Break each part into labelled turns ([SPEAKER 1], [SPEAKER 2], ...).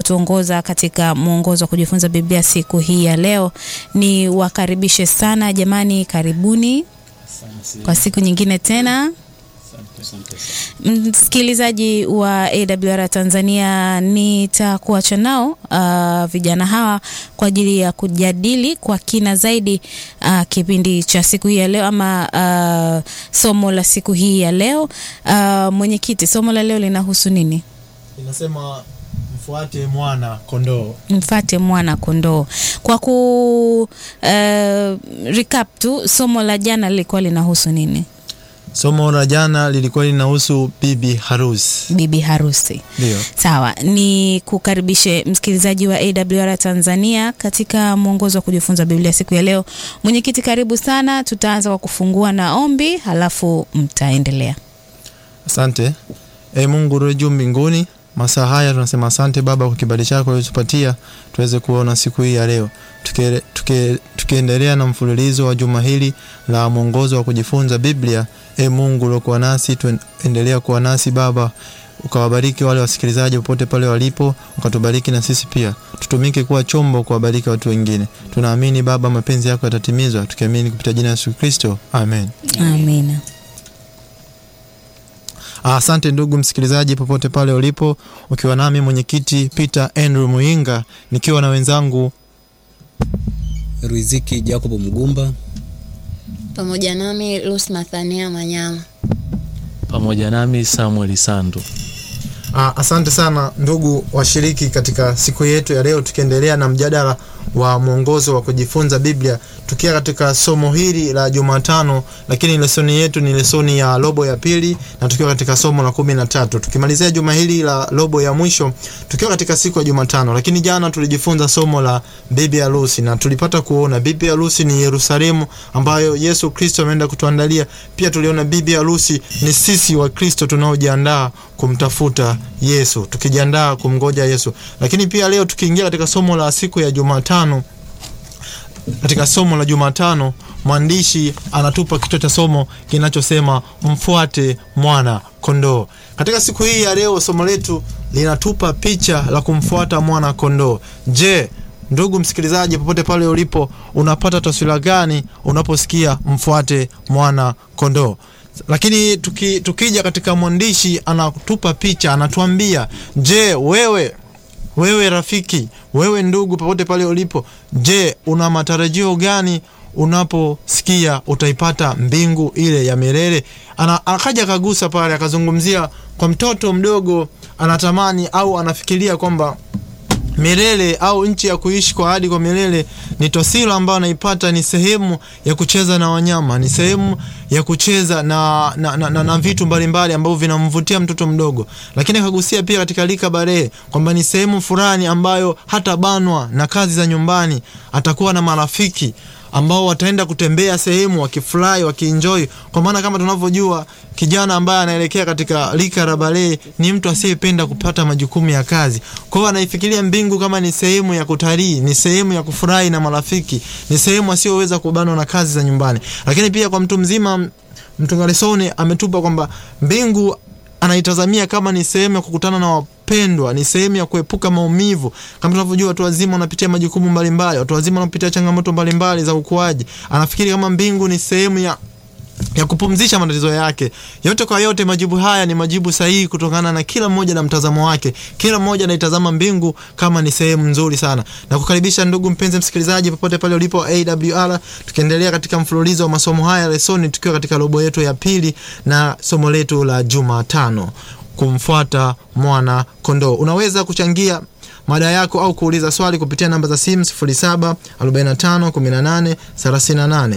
[SPEAKER 1] kutuongoza katika mwongozo wa kujifunza Biblia siku hii ya leo. Ni wakaribishe sana jamani, karibuni kwa siku nyingine tena. Msikilizaji wa AWR Tanzania, nitakuacha nao uh, vijana hawa kwa ajili ya kujadili kwa kina zaidi uh, kipindi cha siku hii ya leo ama uh, somo la siku hii ya leo. Uh, mwenyekiti, somo la leo linahusu nini?
[SPEAKER 2] Inasema mfuate mwana kondoo.
[SPEAKER 1] Mfate mwana kondoo. Kwa ku uh, recap tu, somo la jana lilikuwa linahusu nini?
[SPEAKER 2] Somo la jana lilikuwa linahusu bibi harusi.
[SPEAKER 1] Bibi harusi.
[SPEAKER 2] Ndio.
[SPEAKER 1] Sawa, ni kukaribishe msikilizaji wa AWR Tanzania katika mwongozo wa kujifunza Biblia siku ya leo. Mwenyekiti, karibu sana. Tutaanza kwa kufungua na ombi, halafu mtaendelea.
[SPEAKER 2] Asante. E Mungu uliye juu mbinguni, masaa haya tunasema asante Baba kwa kibali chako ulichotupatia tuweze kuona siku hii ya leo, tukiendelea tuke, tuke na mfululizo wa juma hili la mwongozo wa kujifunza Biblia. E Mungu uliokuwa nasi, tuendelea kuwa nasi Baba, ukawabariki wale wasikilizaji popote pale walipo, ukatubariki na sisi pia, tutumike kuwa chombo kuwabariki watu wengine. Tunaamini Baba, mapenzi yako yatatimizwa, tukiamini kupitia jina la Yesu Kristo, amen.
[SPEAKER 1] Amina.
[SPEAKER 2] Asante ndugu msikilizaji, popote pale ulipo, ukiwa nami mwenyekiti Peter Andrew Muinga, nikiwa na wenzangu
[SPEAKER 3] Riziki Jacob Mgumba
[SPEAKER 4] pamoja nami Lus Mathania Manyama
[SPEAKER 5] pamoja nami Samuel Sandu.
[SPEAKER 2] Aa, asante sana ndugu washiriki katika siku yetu ya leo, tukiendelea na mjadala wa mwongozo wa kujifunza Biblia tukiwa katika somo hili la Jumatano, lakini lesoni yetu ni lesoni ya robo ya pili na tukiwa katika somo la kumi na tatu tukimalizia juma hili la robo ya mwisho tukiwa katika siku ya Jumatano. Lakini jana tulijifunza somo la bibi harusi na tulipata kuona bibi harusi ni Yerusalemu ambayo Yesu Kristo ameenda kutuandalia. Pia tuliona bibi harusi ni sisi wa Kristo tunaojiandaa kumtafuta Yesu, tukijiandaa kumngoja Yesu. Lakini pia leo tukiingia katika somo la siku ya Jumatano katika somo la Jumatano mwandishi anatupa kichwa cha somo kinachosema mfuate mwana kondoo. Katika siku hii ya leo somo letu linatupa picha la kumfuata mwana kondoo. Je, ndugu msikilizaji, popote pale ulipo, unapata taswira gani unaposikia mfuate mwana kondoo? Lakini tuki, tukija katika mwandishi anatupa picha, anatuambia je, wewe wewe rafiki, wewe ndugu, popote pale ulipo, je, una matarajio gani unaposikia utaipata mbingu ile ya milele? Ana, akaja akagusa pale akazungumzia kwa mtoto mdogo anatamani au anafikiria kwamba milele au nchi ya kuishi kwa ahadi kwa milele ni tosilo ambayo anaipata ni sehemu ya kucheza na wanyama, ni sehemu ya kucheza na, na, na, na, na vitu mbalimbali ambavyo vinamvutia mtoto mdogo. Lakini akagusia pia katika lika barehe kwamba ni sehemu fulani ambayo hata banwa na kazi za nyumbani, atakuwa na marafiki ambao wataenda kutembea sehemu wakifurahi wakienjoy, kwa maana kama tunavyojua kijana ambaye anaelekea katika lika la balee ni mtu asiyependa kupata majukumu ya kazi. Kwa hiyo anaifikiria mbingu kama ni sehemu ya kutalii, ni sehemu ya kufurahi na marafiki, ni sehemu asiyoweza kubanwa na kazi za nyumbani. Lakini pia kwa mtu mzima, mtunga lesoni ametupa kwamba mbingu anaitazamia kama ni sehemu ya kukutana na wapendwa, ni sehemu ya kuepuka maumivu. Kama tunavyojua watu wazima wanapitia majukumu mbalimbali, watu wazima wanapitia changamoto mbalimbali za ukuaji. Anafikiri kama mbingu ni sehemu ya ya kupumzisha matatizo yake. Yote kwa yote, majibu haya ni majibu sahihi kutokana na kila mmoja na mtazamo wake. Kila mmoja anaitazama mbingu kama ni sehemu nzuri sana. Na kukaribisha ndugu mpenzi msikilizaji, popote pale ulipo AWR, tukiendelea katika mfululizo wa masomo haya lesoni, tukiwa katika robo yetu ya pili na somo letu la Jumatano, kumfuata mwana kondoo. Unaweza kuchangia mada yako au kuuliza swali kupitia namba za simu 07 45 18 38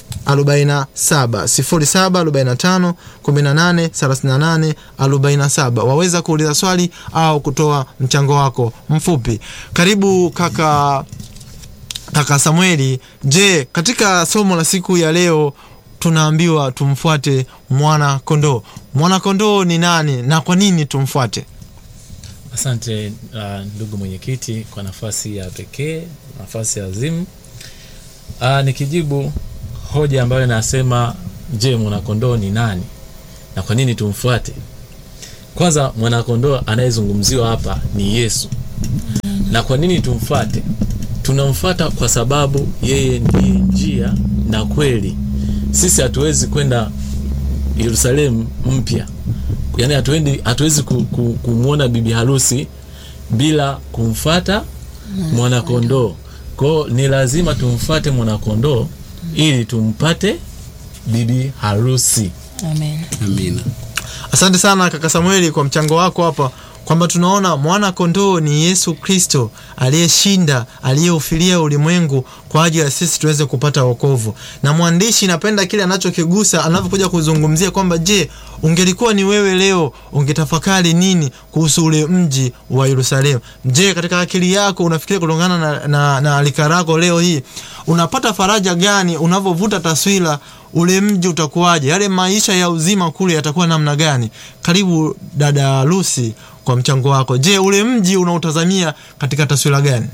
[SPEAKER 2] 47 07 45 18 38 47. Waweza kuuliza swali au kutoa mchango wako mfupi. Karibu kaka kaka Samueli. Je, katika somo la siku ya leo tunaambiwa tumfuate mwana kondoo. Mwana kondoo ni nani na kwa nini tumfuate?
[SPEAKER 5] Asante uh, ndugu mwenyekiti kwa nafasi ya pekee, nafasi ya azimu. Uh, nikijibu hoja ambayo inasema je, mwanakondoo ni nani na kwa nini tumfuate? Kwanza, mwanakondoo anayezungumziwa hapa ni Yesu. na kwa nini tumfuate tunamfuata kwa sababu yeye ndiye njia na kweli sisi hatuwezi kwenda yerusalemu mpya yaani hatuendi hatuwezi ku, ku, kumwona bibi harusi bila kumfata mwanakondoo kwao ni lazima tumfate mwanakondoo ili tumpate bibi harusi
[SPEAKER 4] Amen.
[SPEAKER 3] amina
[SPEAKER 2] Asante sana kaka Samueli kwa mchango wako hapa kwamba tunaona mwana kondoo ni Yesu Kristo aliyeshinda, aliyeufilia ulimwengu kwa ajili ya sisi tuweze kupata wokovu. Na mwandishi, napenda kile anachokigusa anavyokuja kuzungumzia kwamba je, ungelikuwa ni wewe leo ungetafakari nini kuhusu ule mji wa Yerusalemu? Je, katika akili yako unafikiria kulingana na, na, na alika lako leo hii unapata faraja gani unavyovuta taswira ule mji utakuwaje? Yale maisha ya uzima kule yatakuwa namna gani? Karibu dada Lucy kwa mchango wako. Je, ule mji unautazamia katika taswira gani?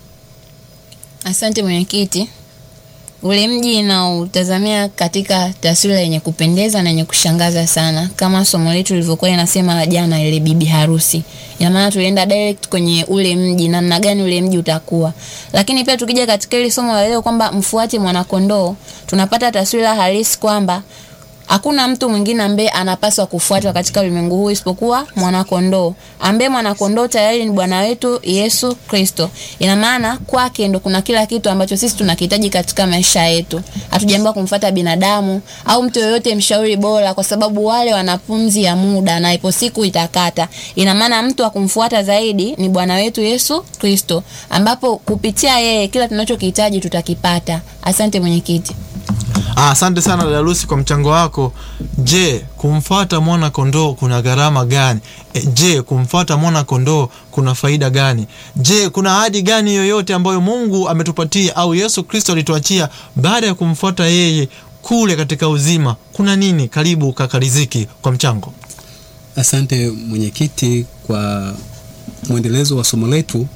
[SPEAKER 4] Asante mwenyekiti. Ule mji nautazamia katika taswira yenye kupendeza na yenye kushangaza sana, kama somo letu lilivyokuwa linasema la jana, ile bibi harusi. Ina maana tulienda direct kwenye ule mji, namna gani ule mji utakuwa. Lakini pia tukija katika ile somo la leo kwamba mfuate mwanakondoo, tunapata taswira halisi kwamba hakuna mtu mwingine ambaye anapaswa kufuatwa katika ulimwengu huu isipokuwa mwanakondoo ambaye mwanakondoo tayari ni bwana wetu yesu kristo ina maana kwake ndo kuna kila kitu ambacho sisi tunakihitaji katika maisha yetu hatujaambiwa kumfuata binadamu au mtu yoyote mshauri bora kwa sababu wale wana pumzi ya muda na ipo siku itakata ina maana mtu wa kumfuata zaidi ni bwana wetu yesu kristo ambapo kupitia yeye kila tunachokihitaji tutakipata asante mwenyekiti
[SPEAKER 2] Ah, Asante sana dada Lucy kwa mchango wako. Je, kumfuata mwana kondoo kuna gharama gani? E, je, kumfuata mwana kondoo kuna faida gani? Je, kuna ahadi gani yoyote ambayo Mungu ametupatia au Yesu Kristo alituachia baada ya kumfuata yeye kule katika uzima? Kuna nini? Karibu kaka Riziki kwa mchango.
[SPEAKER 3] asante mwenyekiti kwa mwendelezo wa somo letu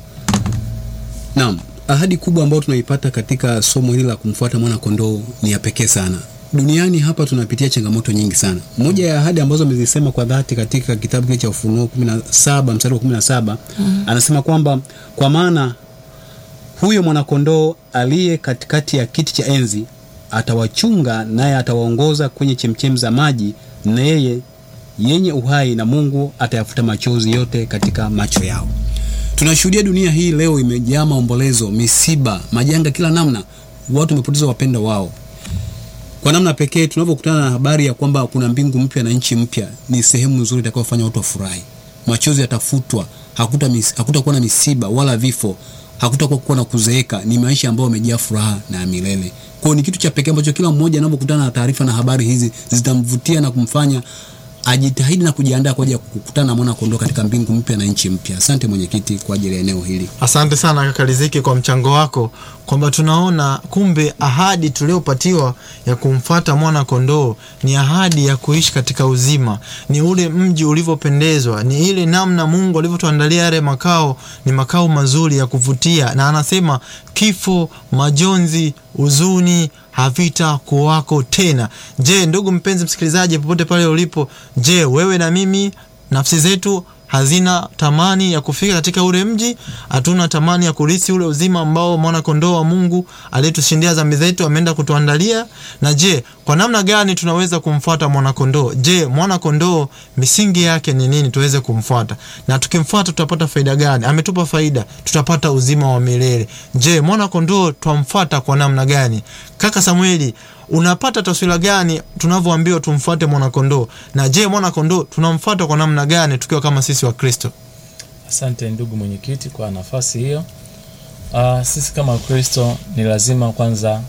[SPEAKER 3] naam ahadi kubwa ambayo tunaipata katika somo hili la kumfuata mwana kondoo ni ya pekee sana duniani hapa tunapitia changamoto nyingi sana moja ya ahadi ambazo amezisema kwa dhati katika kitabu kile cha ufunuo 17 mstari wa 17 mm. anasema kwamba kwa maana huyo mwanakondoo aliye katikati ya kiti cha enzi atawachunga naye atawaongoza kwenye chemchem za maji na yeye yenye uhai na mungu atayafuta machozi yote katika macho yao tunashuhudia dunia hii leo imejaa maombolezo misiba majanga kila namna watu wamepoteza wapenda wao kwa namna pekee tunavyokutana na habari ya kwamba kuna mbingu mpya na nchi mpya ni sehemu nzuri itakayofanya watu wafurahi machozi yatafutwa hakuta mis, hakutakuwa na misiba wala vifo hakutakuwa kuwa na kuzeeka ni maisha ambayo yamejaa furaha na ya milele kwao ni kitu cha pekee ambacho kila mmoja anapokutana na taarifa na habari hizi zitamvutia na kumfanya ajitahidi na kujiandaa kwa ajili ya kukutana na mwana kondoo katika mbingu mpya na nchi mpya asante mwenyekiti kwa ajili ya eneo hili
[SPEAKER 2] Asante sana kaka Riziki kwa mchango wako, kwamba tunaona kumbe ahadi tuliopatiwa ya kumfata mwana kondoo ni ahadi ya kuishi katika uzima, ni ule mji ulivyopendezwa, ni ile namna Mungu alivyotuandalia yale makao, ni makao mazuri ya kuvutia, na anasema kifo, majonzi, huzuni havita kuwako tena. Je, ndugu mpenzi msikilizaji, popote pale ulipo, je, wewe na mimi nafsi zetu hazina tamani ya kufika katika ule mji hatuna tamani ya kurithi ule uzima ambao mwana kondoo wa mungu aliyetushindia dhambi zetu ameenda kutuandalia na je kwa namna gani tunaweza kumfuata mwana kondoo je mwana kondoo misingi yake ni nini tuweze kumfuata na tukimfuata tutapata faida gani ametupa faida tutapata uzima wa milele je mwana kondoo twamfuata kwa namna gani kaka samueli unapata taswira gani tunavyoambiwa tumfuate mwanakondoo na je mwanakondoo tunamfuata kwa namna gani tukiwa kama sisi wa kristo
[SPEAKER 5] asante ndugu mwenyekiti kwa nafasi hiyo uh, sisi kama wakristo ni lazima kwanza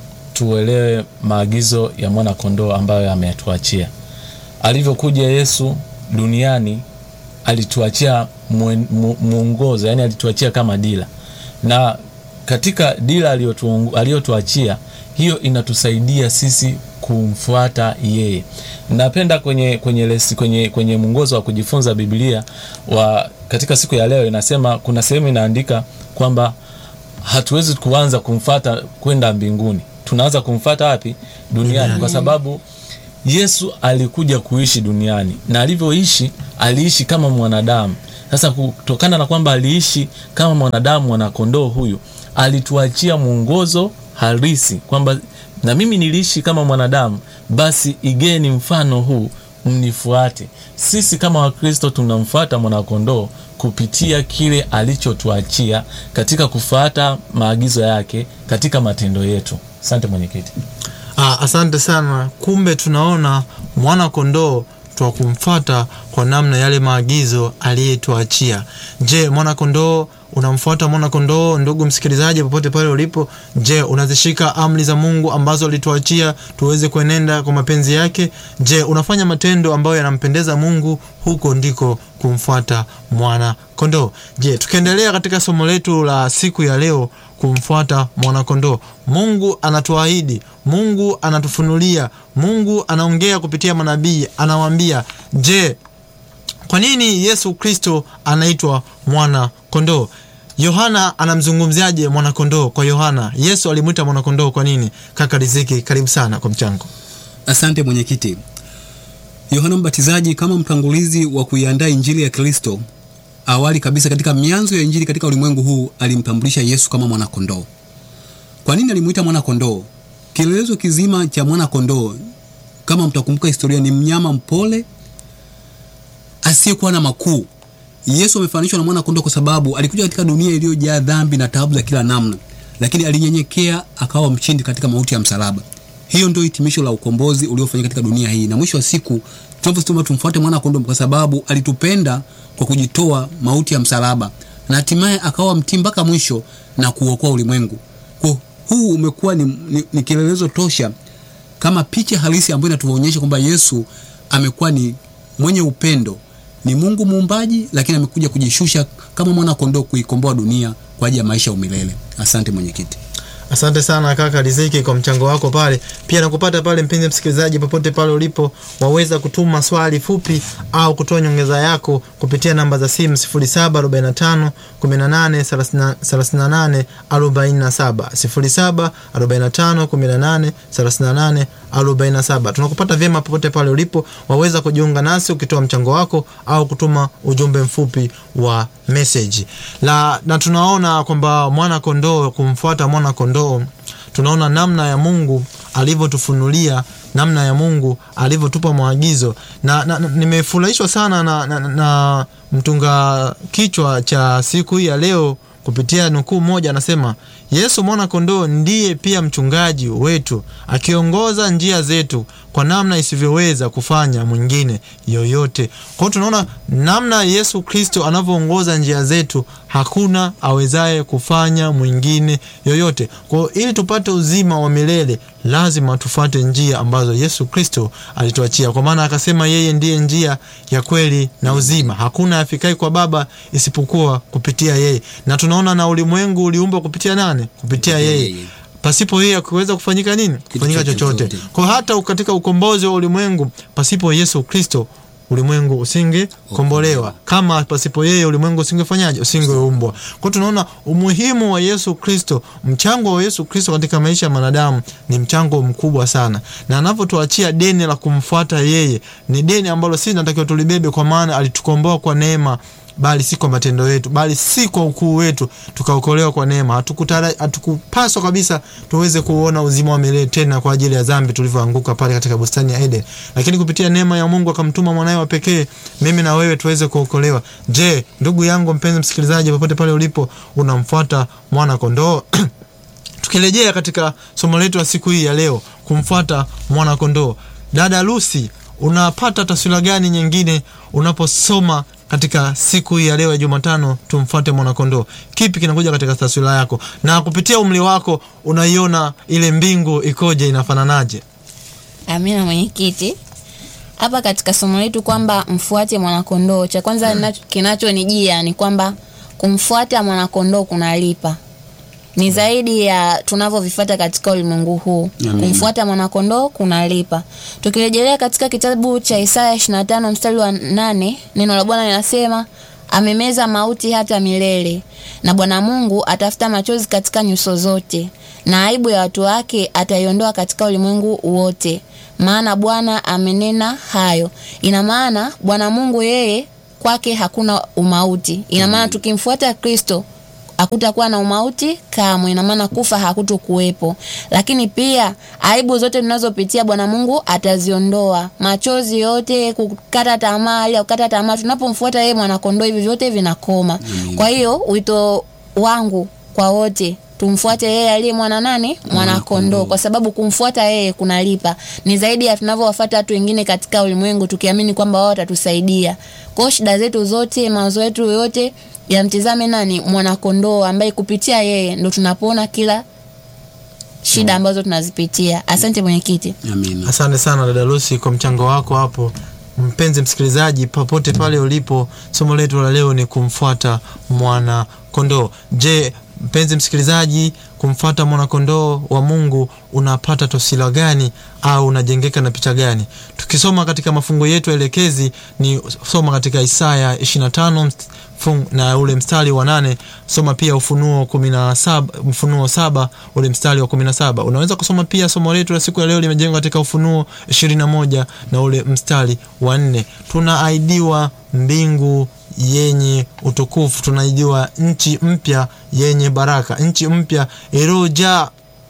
[SPEAKER 5] tuelewe maagizo ya mwana kondoo ambayo ametuachia alivyokuja yesu duniani alituachia mwen- mu- mwongozo yani alituachia kama dila na katika dila aliyotuongo- aliyotuachia hiyo inatusaidia sisi kumfuata yeye napenda kwenye kwenye lesi, kwenye kwenye mwongozo wa kujifunza biblia wa katika siku ya leo inasema kuna sehemu inaandika kwamba hatuwezi kuanza kumfata kwenda mbinguni tunaanza kumfata wapi duniani kwa sababu yesu alikuja kuishi duniani na alivyoishi aliishi kama mwanadamu sasa kutokana na kwamba aliishi kama mwanadamu mwanakondoo huyu alituachia mwongozo halisi kwamba na mimi niliishi kama mwanadamu basi igeni mfano huu mnifuate sisi kama wakristo tunamfuata mwanakondoo kupitia kile alichotuachia katika kufuata maagizo yake katika matendo yetu asante mwenyekiti
[SPEAKER 2] Ah, asante sana. Kumbe tunaona mwana kondoo twa kumfuata kwa namna yale maagizo aliyetuachia. Je, mwana kondoo unamfuata mwana kondoo? Ndugu msikilizaji, popote pale ulipo, je, unazishika amri za Mungu ambazo alituachia tuweze kuenenda kwa mapenzi yake? Je, unafanya matendo ambayo yanampendeza Mungu? Huko ndiko kumfuata mwana kondoo. Je, tukiendelea katika somo letu la siku ya leo kumfuata mwanakondoo. Mungu anatuahidi, Mungu anatufunulia, Mungu anaongea kupitia manabii, anawaambia, je, kwa nini Yesu Kristo anaitwa mwana kondoo? Yohana anamzungumziaje mwana kondoo? Kwa Yohana, Yesu alimwita mwana kondoo kwa nini? Kaka Riziki, karibu sana kwa mchango.
[SPEAKER 3] Asante mwenyekiti. Yohana Mbatizaji kama mtangulizi wa kuiandaa injili ya Kristo, awali kabisa katika mianzo ya injili katika ulimwengu huu alimtambulisha Yesu kama mwana kondoo. Kwa nini alimuita mwana kondoo? Kielelezo kizima cha mwana kondoo, kama mtakumbuka historia, ni mnyama mpole asiyekuwa na makuu. Yesu amefananishwa na mwana kondoo kwa sababu alikuja katika dunia iliyojaa dhambi na taabu za kila namna, lakini alinyenyekea akawa mshindi katika mauti ya msalaba. Hiyo ndio hitimisho la ukombozi uliofanyika katika dunia hii, na mwisho wa siku tunavyosema tumfuate mwana kondoo kwa sababu alitupenda kwa kujitoa mauti ya msalaba, na hatimaye akawa mtii mpaka mwisho na kuokoa ulimwengu. Kwa huu umekuwa ni, ni, ni kielelezo tosha kama picha halisi ambayo inatuonyesha kwamba Yesu amekuwa ni mwenye upendo, ni Mungu muumbaji, lakini amekuja kujishusha kama mwana kondoo kuikomboa dunia kwa ajili ya maisha ya umilele. Asante mwenyekiti.
[SPEAKER 2] Asante sana kaka Riziki kwa mchango wako pale. Pia nakupata pale, mpenzi msikilizaji, popote pale ulipo, waweza kutuma swali fupi au kutoa nyongeza yako kupitia namba za simu 0745 18 38 47, 0745 18 38 47. Tunakupata vyema popote pale ulipo, waweza kujiunga nasi ukitoa mchango wako au kutuma ujumbe mfupi wa message. La, na tunaona kwamba mwana kondoo, kumfuata mwana kondoo, tunaona namna ya Mungu alivyotufunulia namna ya Mungu alivyotupa maagizo na, na, na nimefurahishwa sana na, na, na mtunga kichwa cha siku hii ya leo kupitia nukuu moja, anasema Yesu mwana kondoo ndiye pia mchungaji wetu akiongoza njia zetu kwa namna isivyoweza kufanya mwingine yoyote. Kwa hiyo tunaona namna Yesu Kristo anavyoongoza njia zetu, hakuna awezaye kufanya mwingine yoyote. Kwa hiyo ili tupate uzima wa milele lazima tufuate njia ambazo Yesu Kristo alituachia, kwa maana akasema yeye ndiye njia ya kweli na uzima, hakuna afikai kwa Baba isipokuwa kupitia yeye. Na tunaona na ulimwengu uliumbwa kupitia nani? Kupitia yeye pasipo yeye kuweza kufanyika nini? Kufanyika chochote. Kwa hata katika ukombozi wa ulimwengu, pasipo Yesu Kristo ulimwengu usingekombolewa. Kama pasipo yeye ulimwengu usingefanyaje? Usingeumbwa. Kwa tunaona umuhimu wa Yesu Kristo, mchango wa Yesu Kristo katika maisha ya mwanadamu ni mchango mkubwa sana, na anavyotuachia deni la kumfuata yeye ni deni ambalo sisi tunatakiwa tulibebe, kwa maana alitukomboa kwa neema bali si kwa matendo yetu, bali si kwa ukuu wetu, tukaokolewa kwa neema. Hatukutara, hatukupaswa kabisa tuweze kuona uzima wa milele tena kwa ajili ya dhambi tulivyoanguka pale katika bustani ya Eden, lakini kupitia neema ya Mungu akamtuma mwanawe wa pekee, mimi na wewe tuweze kuokolewa. Je, ndugu yangu mpenzi msikilizaji, popote pale ulipo, unamfuata mwana kondoo? Tukirejea katika somo letu la siku hii ya leo, kumfuata mwana kondoo, dada Lucy, unapata taswira gani nyingine unaposoma katika siku hii ya leo ya Jumatano, tumfuate mwanakondoo? Kipi kinakuja katika taswira yako, na kupitia umri wako unaiona ile mbingu ikoje, inafananaje?
[SPEAKER 4] Amina mwenyekiti. Hapa katika somo letu kwamba mfuate mwanakondoo, cha kwanza mm. kinachonijia ni kwamba kumfuata mwanakondoo kunalipa ni zaidi ya tunavyovifuata katika ulimwengu huu. Kumfuata mwanakondoo kunalipa. Tukirejelea katika kitabu cha Isaya 25 mstari wa nane, neno la Bwana linasema amemeza mauti hata milele, na Bwana Mungu atafuta machozi katika nyuso zote, na aibu ya watu wake ataiondoa katika ulimwengu wote, maana Bwana amenena hayo. Ina maana Bwana Mungu yeye kwake hakuna umauti. Ina maana tukimfuata Kristo hakutakuwa na umauti kamwe, ina maana kufa hakutokuwepo. Lakini pia aibu zote tunazopitia Bwana Mungu ataziondoa, machozi yote, kukata tamaa, hali ya kukata tamaa, tunapomfuata yeye mwanakondoo, hivi vyote vinakoma. Kwa hiyo wito wangu kwa wote tumfuate yeye aliye mwana nani mwanakondoo kwa sababu kumfuata yeye kunalipa ni zaidi ya tunavyowafuata watu wengine katika ulimwengu tukiamini kwamba wao watatusaidia kwao shida zetu zote mawazo yetu yote yamtizame nani mwanakondoo ambaye kupitia yeye ndo tunapona kila shida ambazo tunazipitia asante mwenyekiti
[SPEAKER 3] amina
[SPEAKER 2] asante sana dada lusi kwa mchango wako hapo mpenzi msikilizaji popote pale ulipo somo letu la leo ni kumfuata mwana kondoo je mpenzi msikilizaji kumfuata mwanakondoo wa mungu unapata tosila gani au unajengeka na picha gani tukisoma katika mafungo yetu elekezi ni soma katika isaya 25 mst- fung- na ule mstari wa nane soma pia ufunuo kumi na saba ufunuo saba ule mstari wa kumi na saba unaweza kusoma pia somo letu la siku ya leo limejengwa katika ufunuo ishirini na moja na ule mstari wa nne tunaaidiwa mbingu yenye utukufu tunaidiwa nchi mpya yenye baraka nchi mpya iliyojaa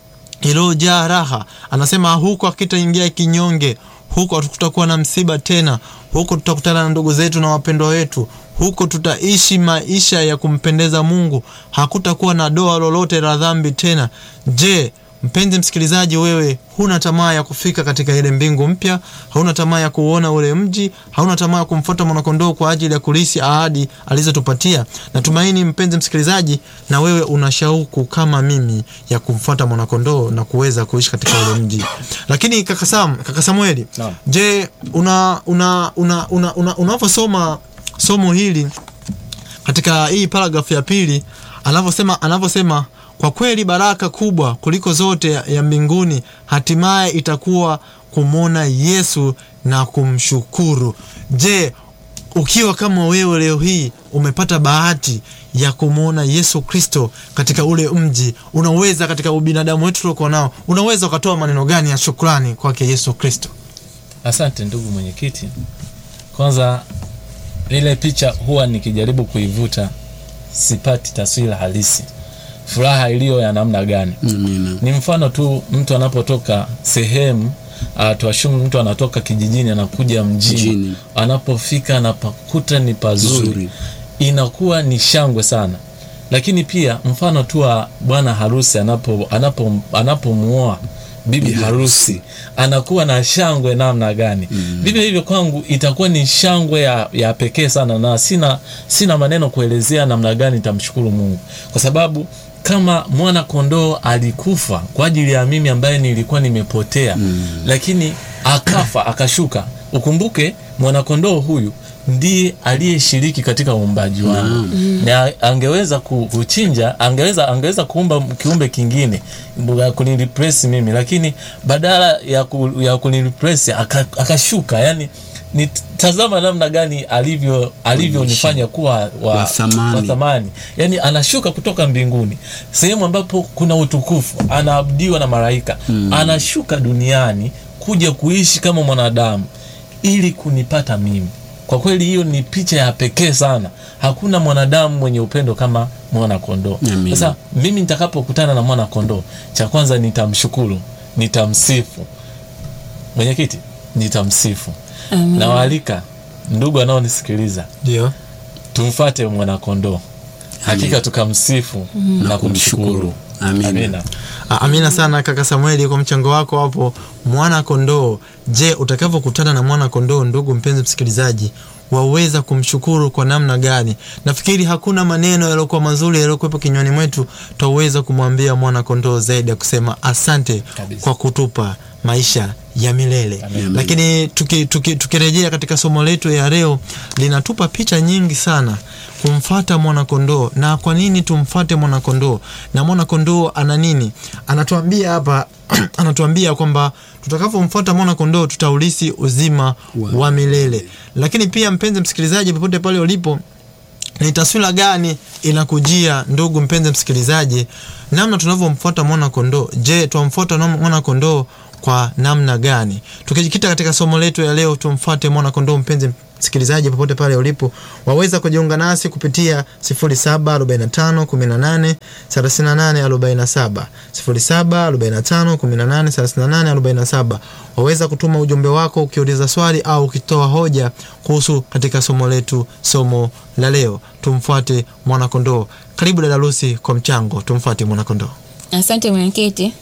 [SPEAKER 2] iliyojaa raha anasema huku akitaingia kinyonge huko hatukutakuwa na msiba tena huko tutakutana na ndugu zetu na wapendwa wetu huko tutaishi maisha ya kumpendeza mungu hakutakuwa na doa lolote la dhambi tena je mpenzi msikilizaji wewe huna tamaa ya kufika katika ile mbingu mpya hauna tamaa ya kuuona ule mji hauna tamaa ya kumfuata mwanakondoo kwa ajili ya kulisi ahadi alizotupatia natumaini mpenzi msikilizaji na wewe una shauku kama mimi ya kumfuata mwanakondoo na kuweza kuishi katika ule mji lakini kaka Sam, kaka samueli
[SPEAKER 5] Naam.
[SPEAKER 2] je una una una una, una unavyosoma somo hili katika hii paragrafu ya pili anavyosema anavyosema kwa kweli baraka kubwa kuliko zote ya- ya mbinguni hatimaye itakuwa kumwona yesu na kumshukuru je ukiwa kama wewe leo hii umepata bahati ya kumwona yesu kristo katika ule mji unaweza katika ubinadamu wetu tuliokuwa nao unaweza ukatoa maneno gani ya shukrani kwake yesu kristo
[SPEAKER 5] asante ndugu mwenyekiti kwanza ile picha huwa nikijaribu kuivuta sipati taswira halisi furaha iliyo ya namna gani
[SPEAKER 3] amina
[SPEAKER 5] ni mfano tu mtu anapotoka sehemu uh, tuashumu mtu anatoka kijijini anakuja mjini
[SPEAKER 3] Mjini.
[SPEAKER 5] anapofika anapakuta ni pazuri
[SPEAKER 3] Zuri.
[SPEAKER 5] inakuwa ni shangwe sana lakini pia mfano tu wa bwana harusi anapo anapo anapomuoa bibi harusi anakuwa na shangwe namna gani mm. vivyo hivyo kwangu itakuwa ni shangwe ya, ya pekee sana na sina sina maneno kuelezea namna gani nitamshukuru mungu kwa sababu kama mwana kondoo alikufa kwa ajili ya mimi ambaye nilikuwa nimepotea mm. lakini akafa akashuka ukumbuke mwanakondoo huyu ndiye aliyeshiriki katika uumbaji wangu mm. na angeweza ku- kuchinja angeweza angeweza kuumba kiumbe kingine ya kuniripresi mimi lakini badala ya, ku, ya kuniripresi aka- akashuka yani ni tazama namna gani alivyo alivyonifanya kuwa wa,
[SPEAKER 3] Wa thamani.
[SPEAKER 5] wa thamani yani anashuka kutoka mbinguni sehemu ambapo kuna utukufu anaabudiwa na malaika mm. anashuka duniani kuja kuishi kama mwanadamu ili kunipata mimi kwa kweli hiyo ni picha ya pekee sana hakuna mwanadamu mwenye upendo kama mwana kondoo
[SPEAKER 3] Amina.
[SPEAKER 5] sasa mimi nitakapokutana na mwana kondoo cha kwanza nitamshukuru nitamsifu mwenyekiti nitamsifu nawaalika ndugu anaonisikiliza
[SPEAKER 2] ndio
[SPEAKER 5] tumfate mwanakondoo hakika tukamsifu na kumshukuru
[SPEAKER 3] Amina.
[SPEAKER 5] amina
[SPEAKER 2] Ah, amina sana kaka samueli kwa mchango wako hapo mwana kondoo je utakavyokutana na mwana kondoo ndugu mpenzi msikilizaji waweza kumshukuru kwa namna gani nafikiri hakuna maneno yaliyokuwa mazuri yaliyokuwepo kinywani mwetu twaweza kumwambia mwana kondoo zaidi ya kusema asante
[SPEAKER 5] Kabisa.
[SPEAKER 2] kwa kutupa maisha ya milele
[SPEAKER 5] Amen.
[SPEAKER 2] lakini tukirejea tuki, tukirejea katika somo letu ya leo linatupa picha nyingi sana kumfata mwanakondoo na kwa nini tumfate mwanakondoo na mwanakondoo ana nini anatuambia hapa anatuambia kwamba tutakavyomfuata mwanakondoo tutaulisi uzima
[SPEAKER 3] Wa-
[SPEAKER 2] wa milele lakini pia mpenzi msikilizaji popote pale ulipo ni taswira gani inakujia ndugu mpenzi msikilizaji namna tunavyomfuata mwana kondoo je twamfuata na- mwana kondoo kwa namna gani tukijikita katika somo letu ya leo tumfuate mwana kondoo mpenzi msikilizaji popote pale ulipo, waweza kujiunga nasi kupitia 0745 18 38 47 0745 18 38 47. Waweza kutuma ujumbe wako ukiuliza swali au ukitoa hoja kuhusu katika somo letu, somo la leo. Tumfuate mwanakondoo. Karibu dada Lucy kwa mchango. Tumfuate mwanakondoo.
[SPEAKER 4] Asante mwenyekiti.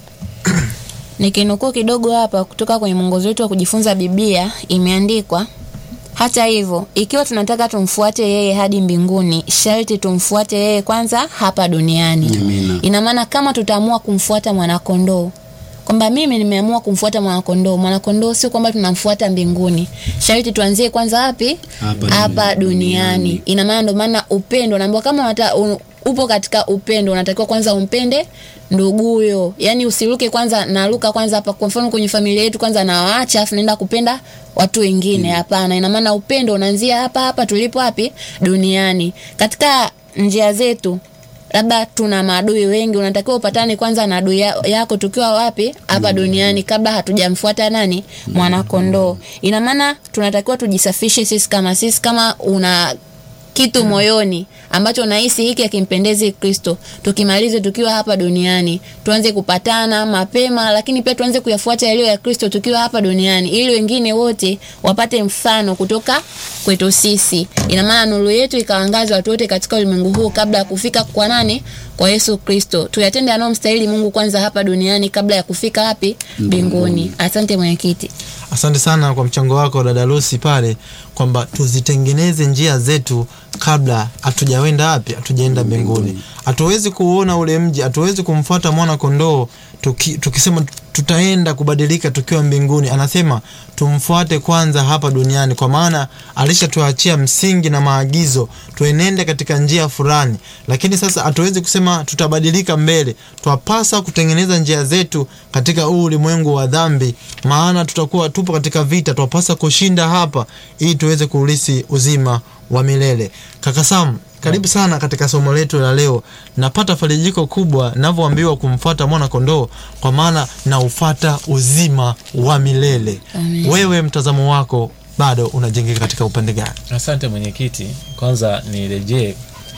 [SPEAKER 4] Nikinukuu kidogo hapa kutoka kwenye mwongozo wetu wa kujifunza Biblia, imeandikwa hata hivyo, ikiwa tunataka tumfuate yeye hadi mbinguni, sharti tumfuate yeye kwanza hapa duniani.
[SPEAKER 3] Amina.
[SPEAKER 4] Ina maana kama tutaamua kumfuata mwanakondoo, kwamba mimi nimeamua kumfuata mwanakondoo, mwanakondoo sio kwamba tunamfuata mbinguni, sharti tuanzie kwanza wapi?
[SPEAKER 3] Hapa
[SPEAKER 4] Hapa
[SPEAKER 3] duniani.
[SPEAKER 4] duniani. Ina maana ndio maana upendo, naambiwa kama unata, un, upo katika upendo, unatakiwa kwanza umpende nduguyo, yani usiruke kwanza, naruka kwanza hapa. Kwa mfano kwenye familia yetu kwanza nawaacha, afu naenda kupenda watu wengine. Hapana, ina maana upendo unaanzia hapa hapa tulipo, wapi? Duniani. Katika njia zetu labda tuna maadui wengi, unatakiwa upatane kwanza na adui ya- yako tukiwa wapi? Hapa duniani, kabla hatujamfuata nani? Mwanakondoo. Ina maana tunatakiwa tujisafishe sisi kama sisi, kama una kitu moyoni ambacho nahisi hiki akimpendezi Kristo, tukimalize tukiwa hapa duniani, tuanze kupatana mapema, lakini pia tuanze kuyafuata yaliyo ya Kristo tukiwa hapa duniani, ili wengine wote wapate mfano kutoka kwetu sisi. Ina maana nuru yetu ikaangaza watu wote katika ulimwengu huu kabla ya kufika kwa nani? Kwa Yesu Kristo. Tuyatende yanayomstahili Mungu kwanza hapa duniani kabla ya kufika wapi? Mbinguni. Asante mwenyekiti.
[SPEAKER 2] Asante sana kwa mchango wako dada Lucy pale kwamba tuzitengeneze njia zetu kabla hatujawenda wapi, hatujaenda mbinguni. Hatuwezi kuona ule mji, hatuwezi kumfuata mwana kondoo tuki, tukisema tutaenda kubadilika tukiwa mbinguni. Anasema tumfuate kwanza hapa duniani, kwa maana alishatuachia msingi na maagizo tuenende katika njia fulani, lakini sasa hatuwezi kusema tutabadilika mbele. Twapasa kutengeneza njia zetu katika huu ulimwengu wa dhambi, maana tutakuwa tupo katika vita. Twapasa kushinda hapa ili tuweze kuulisi uzima wa milele. Kaka Sam, karibu sana katika somo letu la leo. Napata farijiko kubwa navyoambiwa kumfuata mwana kondoo, kwa maana naufata uzima wa milele.
[SPEAKER 4] Amen.
[SPEAKER 2] Wewe mtazamo wako bado unajengeka katika upande gani?
[SPEAKER 5] Asante mwenyekiti, kwanza nirejee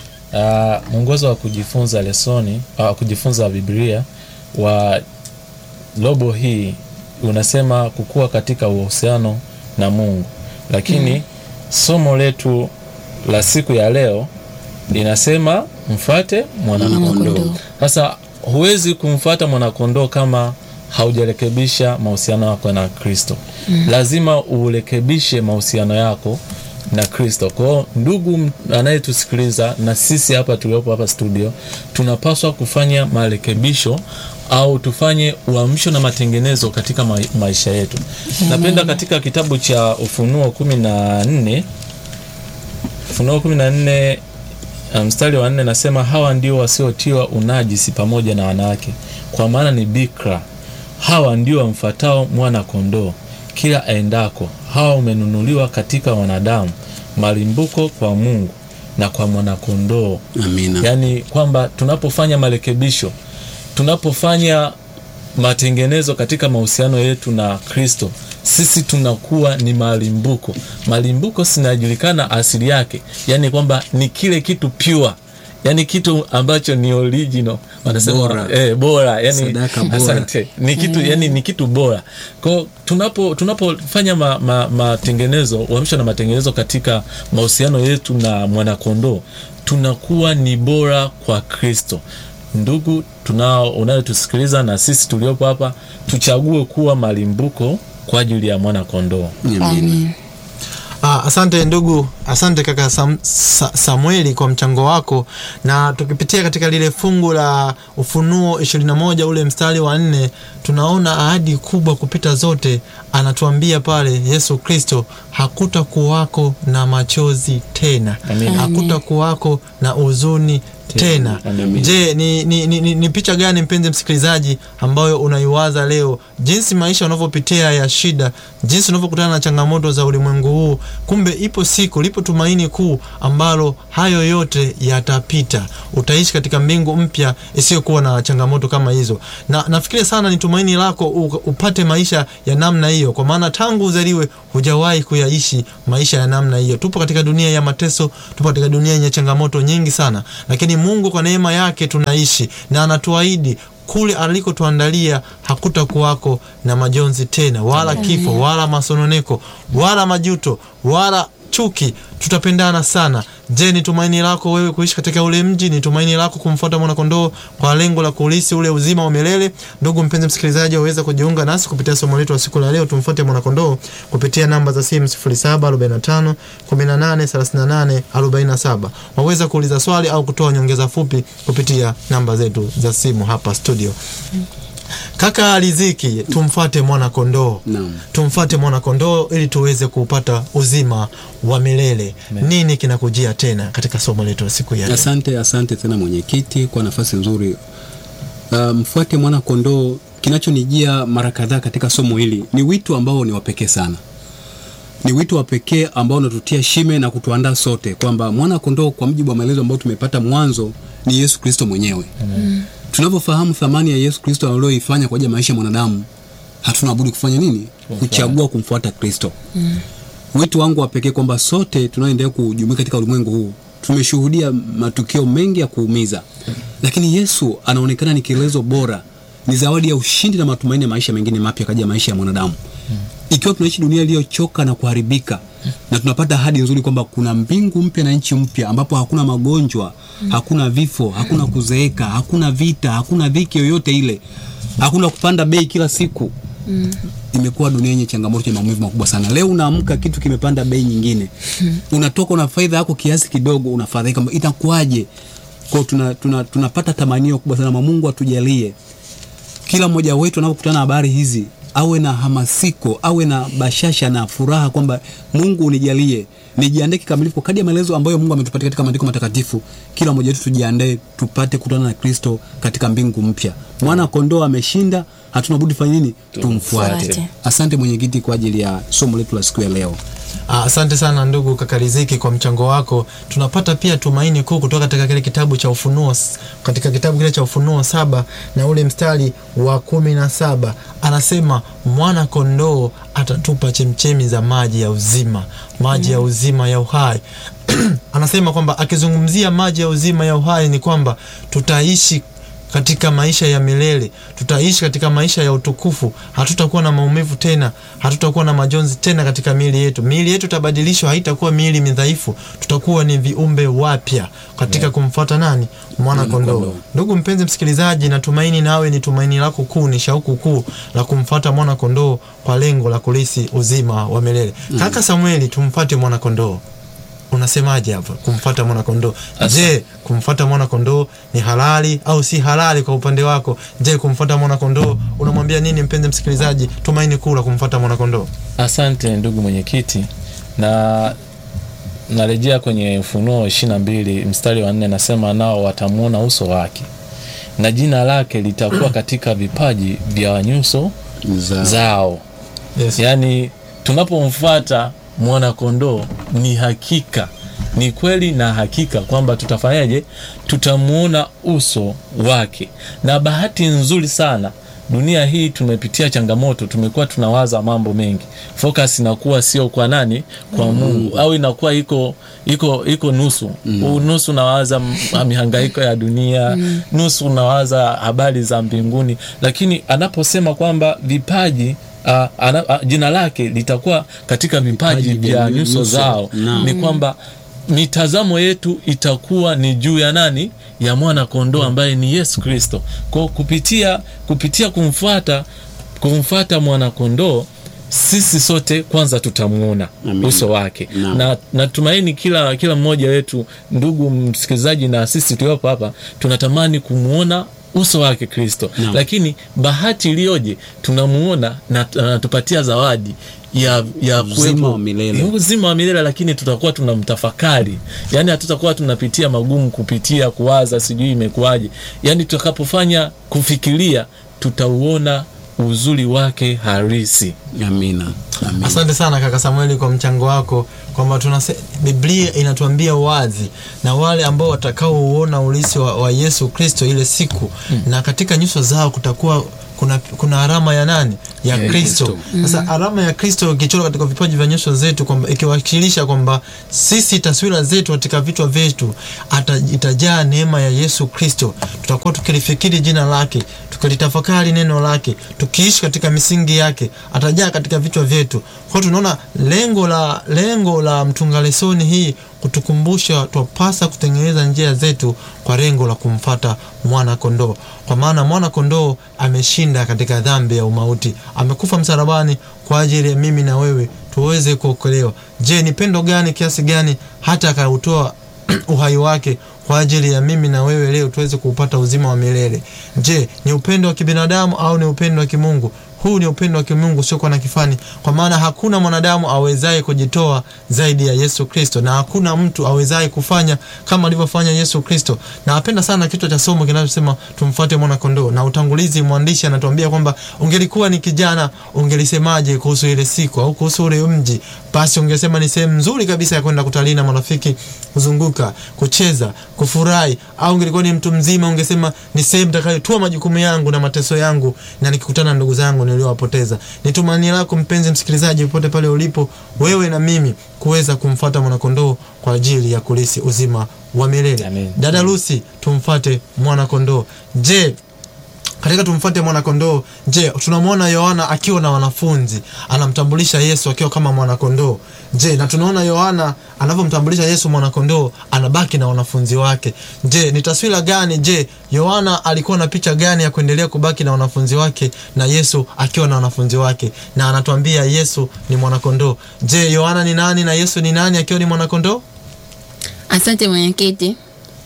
[SPEAKER 5] uh, mwongozo wa kujifunza lesoni uh, kujifunza Biblia wa robo hii unasema kukua katika uhusiano na Mungu, lakini somo letu la siku ya leo linasema mfate mwanakondoo.
[SPEAKER 4] Mwanakondoo.
[SPEAKER 5] Sasa huwezi kumfuata mwanakondoo kama haujarekebisha mahusiano yako na Kristo. Lazima urekebishe mahusiano yako na Kristo. Kwa hiyo ndugu m- anayetusikiliza na sisi hapa tuliopo hapa studio, tunapaswa kufanya marekebisho au tufanye uamsho na matengenezo katika ma maisha yetu. Napenda katika kitabu cha Ufunuo kumi na nne Ufunuo kumi na nne uh, mstari wa nne nasema hawa ndio wasiotiwa unajisi pamoja na wanawake, kwa maana ni bikra. Hawa ndio wamfatao mwana kondoo kila aendako. Hawa umenunuliwa katika wanadamu, malimbuko kwa Mungu na kwa mwanakondoo.
[SPEAKER 3] Amina.
[SPEAKER 5] Yaani kwamba tunapofanya marekebisho, tunapofanya matengenezo katika mahusiano yetu na Kristo, sisi tunakuwa ni malimbuko. Malimbuko sinajulikana asili yake, yaani kwamba ni kile kitu pure, yaani kitu ambacho ni original wanasema
[SPEAKER 3] Bora.
[SPEAKER 5] eh, bora yani,
[SPEAKER 3] Sadaka bora.
[SPEAKER 5] asante ni kitu yani ni kitu bora kwao tunapo tunapofanya ma, ma, matengenezo uamsho na matengenezo katika mahusiano yetu na mwanakondoo tunakuwa ni bora kwa kristo ndugu tunao unayotusikiliza na sisi tuliopo hapa tuchague kuwa malimbuko kwa ajili ya mwanakondoo
[SPEAKER 4] Amen.
[SPEAKER 2] Ah, asante ndugu, asante kaka Sam, Sa, Samueli kwa mchango wako, na tukipitia katika lile fungu la Ufunuo 21 ule mstari wa nne tunaona ahadi kubwa kupita zote. Anatuambia pale Yesu Kristo, hakuta kuwako na machozi tena,
[SPEAKER 5] Amina.
[SPEAKER 2] hakuta kuwako na huzuni tena
[SPEAKER 5] Amen.
[SPEAKER 2] je ni, ni, ni, ni, ni picha gani mpenzi msikilizaji ambayo unaiwaza leo jinsi maisha unavyopitia ya shida jinsi unavyokutana na changamoto za ulimwengu huu kumbe ipo siku lipo tumaini kuu ambalo hayo yote yatapita utaishi katika mbingu mpya isiyokuwa na changamoto kama hizo na nafikiri sana ni tumaini lako u- upate maisha ya namna hiyo kwa maana tangu uzaliwe hujawahi kuyaishi maisha ya namna hiyo tupo katika dunia ya mateso tupo katika dunia yenye changamoto nyingi sana lakini mungu kwa neema yake tunaishi na anatuahidi kule alikotuandalia hakutakuwako na majonzi tena wala kifo wala masononeko wala majuto wala chuki tutapendana sana je ni tumaini lako wewe kuishi katika ule mji ni tumaini lako kumfuata mwanakondoo kwa lengo la kulisi ule uzima wa milele ndugu mpenzi msikilizaji waweza kujiunga nasi kupitia somo letu la siku la leo tumfuate mwanakondoo kupitia namba za simu 0745 1838 47 waweza kuuliza swali au kutoa nyongeza fupi kupitia namba zetu za simu hapa studio kaka riziki tumfuate mwana kondoo
[SPEAKER 3] Naam.
[SPEAKER 2] tumfuate mwana kondoo ili tuweze kupata uzima wa milele nini kinakujia tena katika somo letu la siku ya leo
[SPEAKER 3] Asante, asante tena mwenyekiti kwa nafasi nzuri. Uh, mfuate mwana kondoo. Kinachonijia mara kadhaa katika somo hili ni wito ambao ni wa pekee sana, ni wito wa pekee ambao unatutia shime na kutuandaa sote kwamba mwana kondoo, kwa mujibu wa maelezo ambayo tumepata mwanzo, ni Yesu Kristo mwenyewe. Tunavyofahamu thamani ya Yesu Kristo aliyoifanya kwa ajili ya maisha ya mwanadamu, hatuna budi kufanya nini? Kuchagua kumfuata Kristo. Wito wangu wa pekee kwamba sote tunaoendelea kujumuika katika ulimwengu huu tumeshuhudia matukio mengi ya kuumiza, lakini Yesu anaonekana ni kielezo bora, ni zawadi ya ushindi na matumaini ya maisha mengine mapya kaja maisha ya mwanadamu. Ikiwa tunaishi dunia iliyochoka na kuharibika, na tunapata ahadi nzuri kwamba kuna mbingu mpya na nchi mpya ambapo hakuna magonjwa, hakuna vifo, hakuna kuzeeka, hakuna vita, hakuna dhiki yoyote ile, hakuna kupanda bei kila siku imekuwa dunia yenye changamoto ya maumivu makubwa sana. Leo unaamka kitu kimepanda bei nyingine, unatoka una faida yako kiasi kidogo, unafadhaika, kwamba itakuwaje? Kwa hiyo tuna, tuna, tunapata tamanio kubwa sana. Mungu atujalie kila mmoja wetu anapokutana na habari hizi awe na hamasiko, awe na bashasha na furaha kwamba Mungu unijalie nijiandae kikamilifu kwa kadri ya maelezo ambayo Mungu ametupatia katika maandiko matakatifu. Kila mmoja wetu tujiandae tupate kukutana na Kristo katika mbingu mpya. Mwana kondoo ameshinda, hatuna budi fanya nini? Tumfuate.
[SPEAKER 4] Tumfuate.
[SPEAKER 3] Asante mwenyekiti kwa ajili ya somo letu la siku ya leo.
[SPEAKER 2] Ah, Asante sana ndugu kaka Riziki kwa mchango wako. Tunapata pia tumaini kuu kutoka katika kile kitabu cha Ufunuo, s- katika kitabu kile cha Ufunuo saba na ule mstari wa kumi na saba anasema mwana kondoo atatupa chemchemi za maji ya uzima, maji ya uzima ya uhai. anasema kwamba akizungumzia maji ya uzima ya uhai ni kwamba tutaishi katika maisha ya milele tutaishi katika maisha ya utukufu hatutakuwa na maumivu tena hatutakuwa na majonzi tena katika miili yetu miili yetu itabadilishwa haitakuwa miili midhaifu tutakuwa ni viumbe wapya katika kumfuata nani mwana kondoo
[SPEAKER 3] kondoo.
[SPEAKER 2] ndugu mpenzi msikilizaji natumaini nawe ni tumaini lako kuu ni shauku kuu la kumfuata mwana kondoo kwa lengo la kulisi uzima wa milele kaka samueli tumfuate mwana kondoo unasemaje hapa kumfuata mwana kondoo je kumfuata mwana kondoo ni halali au si halali kwa upande wako je kumfuata mwana kondoo unamwambia nini mpenzi msikilizaji tumaini kuu la kumfuata mwana kondoo
[SPEAKER 5] asante ndugu mwenyekiti na narejea kwenye ufunuo ishiri na mbili mstari wa nne nasema nao watamwona uso wake na jina lake litakuwa katika vipaji vya nyuso
[SPEAKER 3] Za-
[SPEAKER 5] zao
[SPEAKER 2] yes.
[SPEAKER 5] yaani tunapomfuata mwana kondoo ni hakika ni kweli na hakika kwamba tutafanyaje tutamuona uso wake na bahati nzuri sana dunia hii tumepitia changamoto tumekuwa tunawaza mambo mengi focus inakuwa sio kwa nani kwa mungu au inakuwa iko iko iko nusu mm. nusu nawaza m- mihangaiko ya dunia mm. nusu nawaza habari za mbinguni lakini anaposema kwamba vipaji Uh, ana, uh, jina lake litakuwa katika vipaji
[SPEAKER 3] Vipaji
[SPEAKER 5] vya
[SPEAKER 3] vya
[SPEAKER 5] nyuso
[SPEAKER 3] nyuso.
[SPEAKER 5] zao
[SPEAKER 3] Naam.
[SPEAKER 5] ni kwamba mitazamo yetu itakuwa ni juu ya nani ya mwana kondoo ambaye ni yesu kristo kwao kupitia kupitia kumfuata kumfuata mwana kondoo sisi sote kwanza tutamuona
[SPEAKER 3] Amen.
[SPEAKER 5] uso wake
[SPEAKER 3] Naam.
[SPEAKER 5] na natumaini kila kila mmoja wetu ndugu msikilizaji na sisi tuliopo hapa tunatamani kumwona uso wake kristo
[SPEAKER 3] Naam.
[SPEAKER 5] lakini bahati iliyoje tunamuona na anatupatia zawadi ya ya
[SPEAKER 3] Uzima
[SPEAKER 5] kuwepo-
[SPEAKER 3] wa milele.
[SPEAKER 5] Ni uzima wa milele lakini tutakuwa tunamtafakari yani hatutakuwa tunapitia magumu kupitia kuwaza sijui imekuwaje yani tutakapofanya kufikiria tutauona uzuri wake harisi
[SPEAKER 3] amina amina
[SPEAKER 2] asante sana kaka samueli kwa mchango wako kwamba tunase biblia inatuambia wazi na wale ambao watakaouona ulisi wa, wa yesu kristo ile siku mm. na katika nyuso zao kutakuwa kuna, kuna alama ya nani ya
[SPEAKER 3] Ya
[SPEAKER 2] kristo
[SPEAKER 3] Kristo.
[SPEAKER 2] sasa alama ya kristo ikichorwa katika vipaji vya nyuso zetu kwamba ikiwakilisha kwamba sisi taswira zetu katika vichwa vyetu ata- itajaa neema ya yesu kristo tutakuwa tukilifikiri jina lake tukilitafakari neno lake tukiishi katika misingi yake atajaa katika vichwa vyetu kwao tunaona lengo la lengo la mtunga lesoni hii kutukumbusha twapasa kutengeneza njia zetu kwa lengo la kumfata mwana kondoo kwa maana mwana kondoo ameshinda katika dhambi ya umauti amekufa msalabani kwa ajili ya mimi na wewe tuweze kuokolewa je ni pendo gani kiasi gani hata akautoa uhai wake kwa ajili ya mimi na wewe leo tuweze kuupata uzima wa milele je ni upendo wa kibinadamu au ni upendo wa kimungu huu ni upendo wa kimungu usiokuwa na kifani kwa maana hakuna mwanadamu awezaye kujitoa zaidi ya yesu kristo na hakuna mtu awezaye kufanya kama alivyofanya yesu kristo na napenda sana kichwa cha somo kinachosema tumfuate mwana kondoo na utangulizi mwandishi anatuambia kwamba ungelikuwa ni kijana ungelisemaje kuhusu ile siku au kuhusu ule mji basi ungesema ni sehemu nzuri kabisa ya kwenda kutalii na marafiki kuzunguka kucheza kufurahi au ungelikuwa ni mtu mzima ungesema ni sehemu takayotua majukumu yangu na mateso yangu na nikikutana na ndugu zangu niliowapoteza ni tumaini lako mpenzi msikilizaji popote pale ulipo wewe na mimi kuweza kumfuata mwanakondoo kwa ajili ya kulisi uzima wa milele
[SPEAKER 5] Amen.
[SPEAKER 2] dada lusi tumfuate mwanakondoo je katika tumfuate mwanakondoo je tunamwona yohana akiwa na wanafunzi anamtambulisha yesu akiwa kama mwanakondoo je na tunaona yohana anavyomtambulisha yesu mwanakondoo anabaki na wanafunzi wake je ni taswira gani je yohana alikuwa na picha gani ya kuendelea kubaki na wanafunzi wake na yesu akiwa na wanafunzi wake na anatuambia yesu ni mwanakondoo je yohana ni nani na yesu ni nani akiwa ni mwanakondoo
[SPEAKER 4] Asante mwenyekiti.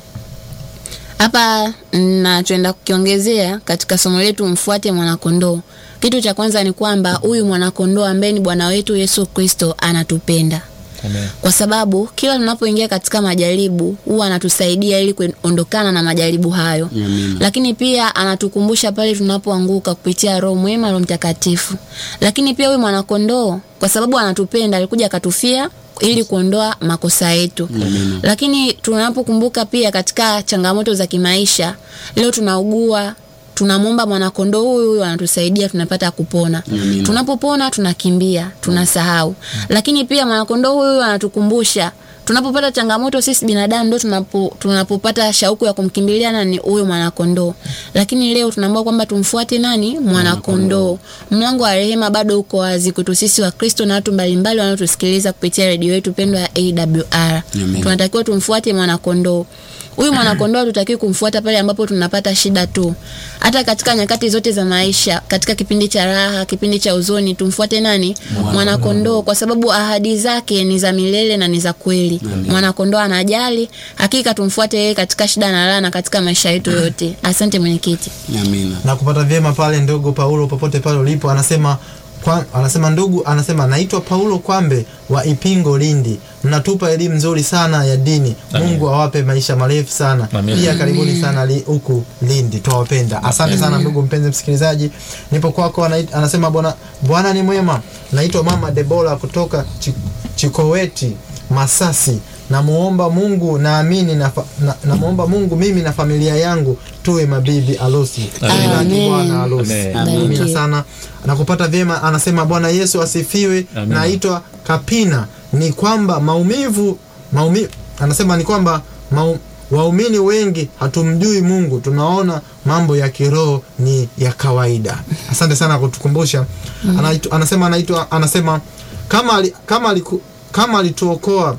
[SPEAKER 4] Hapa nachoenda kukiongezea katika somo letu mfuate mwanakondoo. Kitu cha kwanza ni kwamba huyu mwanakondoo ambaye ni Bwana wetu Yesu Kristo anatupenda
[SPEAKER 5] Amen.
[SPEAKER 4] kwa sababu kila tunapoingia katika majaribu huwa anatusaidia ili kuondokana na majaribu hayo
[SPEAKER 3] Amina.
[SPEAKER 4] lakini pia anatukumbusha pale tunapoanguka kupitia roho mwema roho mtakatifu lakini pia huyu mwanakondoo kwa sababu anatupenda alikuja akatufia ili kuondoa makosa yetu
[SPEAKER 3] Amina.
[SPEAKER 4] lakini tunapokumbuka pia katika changamoto za kimaisha leo tunaugua tunamwomba mwanakondoo huyu huyu anatusaidia tunapata kupona
[SPEAKER 3] Amina.
[SPEAKER 4] tunapopona tunakimbia tunasahau lakini pia mwanakondoo huyu huyu anatukumbusha tunapopata changamoto sisi binadamu ndo tunapo, tunapopata shauku ya kumkimbilia nani huyo mwanakondoo lakini leo tunaambiwa kwamba tumfuate nani mwanakondoo mlango wa rehema bado uko wazi kwetu sisi wa kristo na watu mbalimbali wanaotusikiliza kupitia redio yetu pendwa ya awr
[SPEAKER 3] Amen.
[SPEAKER 4] tunatakiwa tumfuate mwanakondoo huyu mwanakondoo hatutakiwi kumfuata pale ambapo tunapata shida tu hata katika nyakati zote za maisha katika kipindi cha raha kipindi cha uzoni tumfuate nani mwanakondoo kwa sababu ahadi zake ni za milele na ni za kweli mwanakondoo anajali hakika tumfuate yeye katika shida na raha na katika maisha yetu yote asante mwenyekiti
[SPEAKER 3] amina
[SPEAKER 2] na kupata vyema pale ndugu paulo popote pale ulipo anasema kwa, anasema ndugu anasema naitwa paulo kwambe wa ipingo lindi mnatupa elimu nzuri sana ya dini
[SPEAKER 5] Amen.
[SPEAKER 2] mungu awape maisha marefu sana
[SPEAKER 5] Amen.
[SPEAKER 2] pia karibuni sana li- huku lindi twawapenda asante sana ndugu mpenzi msikilizaji nipo kwako anait- anasema bwana bwana ni mwema naitwa mama debora kutoka Chi- chikoweti masasi namuomba mungu naamini na, fa- na, namuomba mungu mimi na familia yangu tuwe mabibi arusi
[SPEAKER 5] Amen.
[SPEAKER 2] Mchungaji bwana arusi
[SPEAKER 5] Amen.
[SPEAKER 2] amina
[SPEAKER 4] Barikiwe.
[SPEAKER 2] sana nakupata vyema anasema bwana yesu asifiwe
[SPEAKER 5] Amen.
[SPEAKER 2] naitwa kapina ni kwamba maumivu maumi, anasema ni kwamba mau, waumini wengi hatumjui mungu tunaona mambo ya kiroho ni ya kawaida asante sana kutukumbusha Anaitu, anasema anaitwa anasema kama ali, kama aliku, kama alituokoa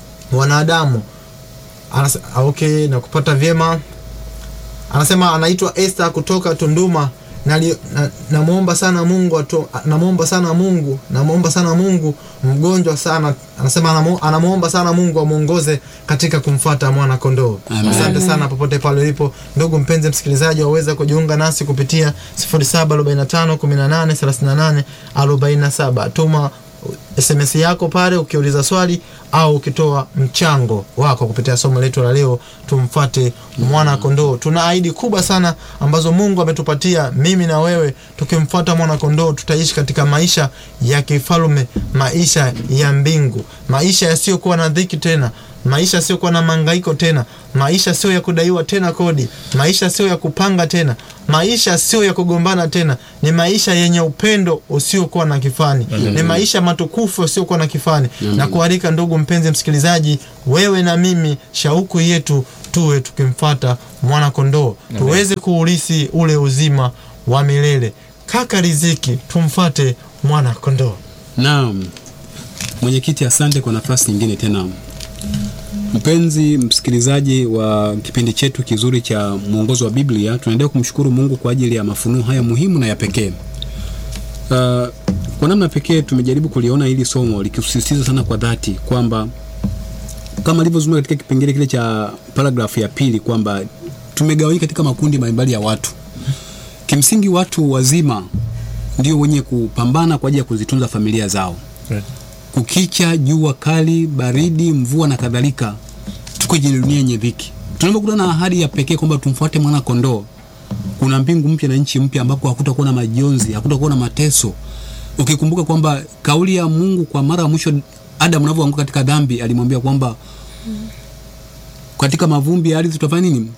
[SPEAKER 2] wanadamu Anase, ah, okay na kupata vyema anasema anaitwa Esther kutoka Tunduma Nali- na- namwomba sana Mungu atu, namwomba sana Mungu namwomba sana Mungu mgonjwa sana anasema anamu- anamwomba sana Mungu amwongoze katika kumfuata mwana kondoo
[SPEAKER 3] Amen.
[SPEAKER 2] asante sana popote pale ulipo ndugu mpenzi msikilizaji waweza kujiunga nasi kupitia 0745 18 38 47 tuma sms yako pale ukiuliza swali au ukitoa mchango wako kupitia somo letu la leo tumfate mwana kondoo tuna ahadi kubwa sana ambazo mungu ametupatia mimi na wewe tukimfuata mwana kondoo tutaishi katika maisha ya kifalume maisha ya mbingu maisha yasiyokuwa na dhiki tena maisha siokuwa na mangaiko tena maisha sio ya kudaiwa tena kodi maisha sio ya kupanga tena maisha sio ya kugombana tena ni maisha yenye upendo usiokuwa na kifani ni maisha matukufu usiokuwa na kifani na kualika ndugu mpenzi msikilizaji wewe na mimi shauku yetu tuwe tukimfata mwana kondoo tuweze kuulisi ule uzima wa milele kaka riziki tumfate mwana kondoo
[SPEAKER 3] Naam, mwenyekiti, asante kwa nafasi nyingine tena. Mpenzi msikilizaji wa kipindi chetu kizuri cha mwongozo wa Biblia, tunaendelea kumshukuru Mungu kwa ajili ya mafunuo haya muhimu na ya pekee. Uh, kwa namna pekee tumejaribu kuliona hili somo likisisitiza sana kwa dhati kwamba kama alivyozungumza katika kipengele kile cha paragrafu ya pili kwamba tumegawanyika katika makundi mbalimbali ya watu. Kimsingi watu wazima ndio wenye kupambana kwa ajili ya kuzitunza familia zao
[SPEAKER 5] Right.
[SPEAKER 3] kukicha, jua kali, baridi, mvua na kadhalika, tuko kwenye dunia yenye dhiki. Tunapokutana na ahadi ya pekee kwamba tumfuate mwana kondoo, kuna mbingu mpya na nchi mpya ambapo hakutakuwa na majonzi, hakutakuwa na mateso. Ukikumbuka kwamba kauli ya Mungu kwa mara ya mwisho Adam anavyoanguka katika dhambi, alimwambia kwamba katika mavumbi ya ardhi tutafanya nini?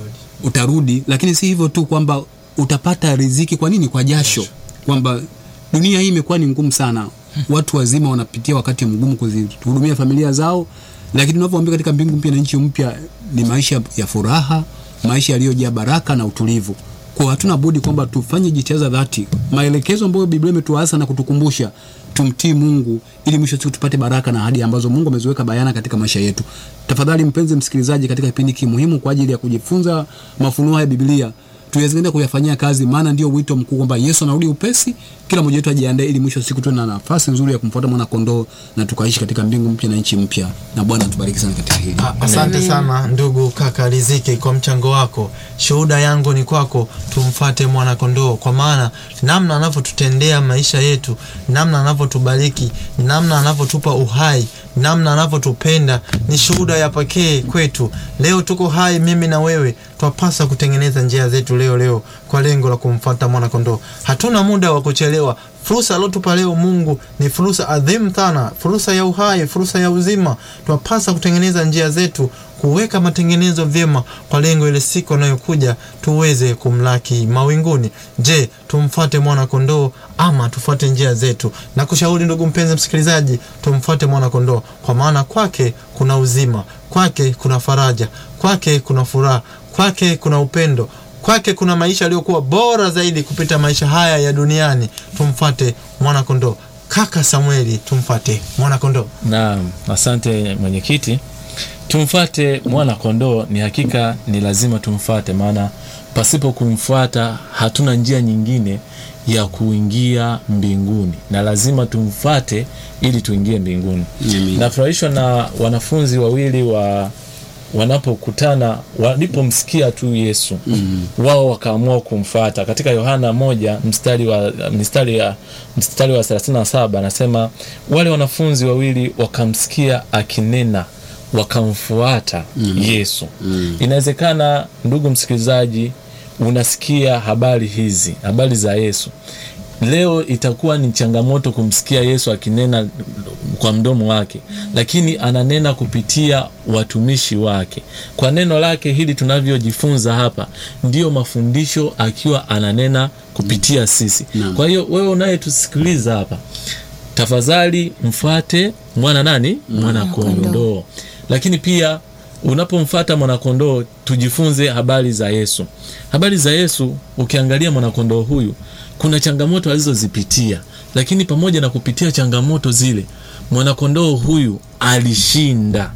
[SPEAKER 3] Utarudi. Lakini si hivyo tu kwamba utapata riziki. Kwa nini? Kwa jasho, kwamba dunia hii imekuwa ni ngumu sana. Watu wazima wanapitia wakati mgumu kuzihudumia familia zao, lakini tunavyoambia katika mbingu mpya na nchi mpya ni maisha ya furaha, maisha yaliyojaa baraka na utulivu. Kwa hatuna budi kwamba tufanye jitihada za dhati, maelekezo ambayo Biblia imetuasa na kutukumbusha, tumtii Mungu ili mwisho wa siku tupate baraka na ahadi ambazo Mungu ameziweka bayana katika maisha yetu. Tafadhali mpenzi msikilizaji, katika kipindi hiki muhimu kwa ajili ya kujifunza mafunuo haya ya Biblia tuweze kuyafanyia kazi, maana ndio wito mkuu kwamba Yesu anarudi upesi. Kila mmoja wetu ajiandae, ili mwisho wa siku tuwe na nafasi nzuri ya kumfuata mwana kondoo na tukaishi katika mbingu mpya na nchi mpya. Na Bwana atubariki sana katika hili.
[SPEAKER 2] A- Asante sana ndugu kaka Riziki kwa mchango wako. Shuhuda yangu ni kwako, tumfate mwana kondoo, kwa maana namna anavyotutendea maisha yetu, namna anavyotubariki, namna anavyotupa uhai, namna anavyotupenda ni shuhuda ya pekee kwetu. Leo tuko hai, mimi na wewe, twapasa kutengeneza njia zetu leo leo kwa lengo la kumfata mwana kondoo. Hatuna muda wa kuchelewa. Fursa aliotupa leo Mungu ni fursa adhimu sana, fursa ya uhai, fursa ya uzima. Twapasa kutengeneza njia zetu, kuweka matengenezo vyema kwa lengo ile siku anayokuja tuweze kumlaki mawinguni. Je, tumfuate mwana kondoo ama tufuate njia zetu? Na kushauri ndugu mpenzi msikilizaji, tumfuate mwana kondoo, kwa maana kwake kuna uzima, kwake kuna faraja, kwake kuna furaha, kwake kuna upendo kwake kuna maisha yaliyokuwa bora zaidi kupita maisha haya ya duniani. Tumfate mwana kondoo. Kaka Samueli, tumfate mwana kondoo.
[SPEAKER 5] Naam, asante mwenyekiti. Tumfate mwana kondoo, ni hakika ni lazima tumfate, maana pasipo kumfuata hatuna njia nyingine ya kuingia mbinguni, na lazima tumfate ili tuingie mbinguni.
[SPEAKER 3] Amen.
[SPEAKER 5] Nafurahishwa na wanafunzi wawili wa wanapokutana walipomsikia tu Yesu mm. wao wakaamua kumfata. Katika Yohana moja mstari wa mstari ya mstari wa 37 anasema wale wanafunzi wawili wakamsikia akinena wakamfuata mm. Yesu mm. Inawezekana ndugu msikilizaji, unasikia habari hizi, habari za Yesu leo itakuwa ni changamoto kumsikia Yesu akinena kwa mdomo wake, lakini ananena kupitia watumishi wake. Kwa neno lake hili tunavyojifunza hapa, ndiyo mafundisho akiwa ananena kupitia sisi.
[SPEAKER 3] Naam.
[SPEAKER 5] Kwa hiyo wewe unayetusikiliza hapa, tafadhali mfate mwana nani? Mwana kondoo. Lakini pia unapomfata mwanakondoo, tujifunze habari za Yesu. Habari za Yesu, ukiangalia mwanakondoo huyu, kuna changamoto alizozipitia, lakini pamoja na kupitia changamoto zile, mwanakondoo huyu alishinda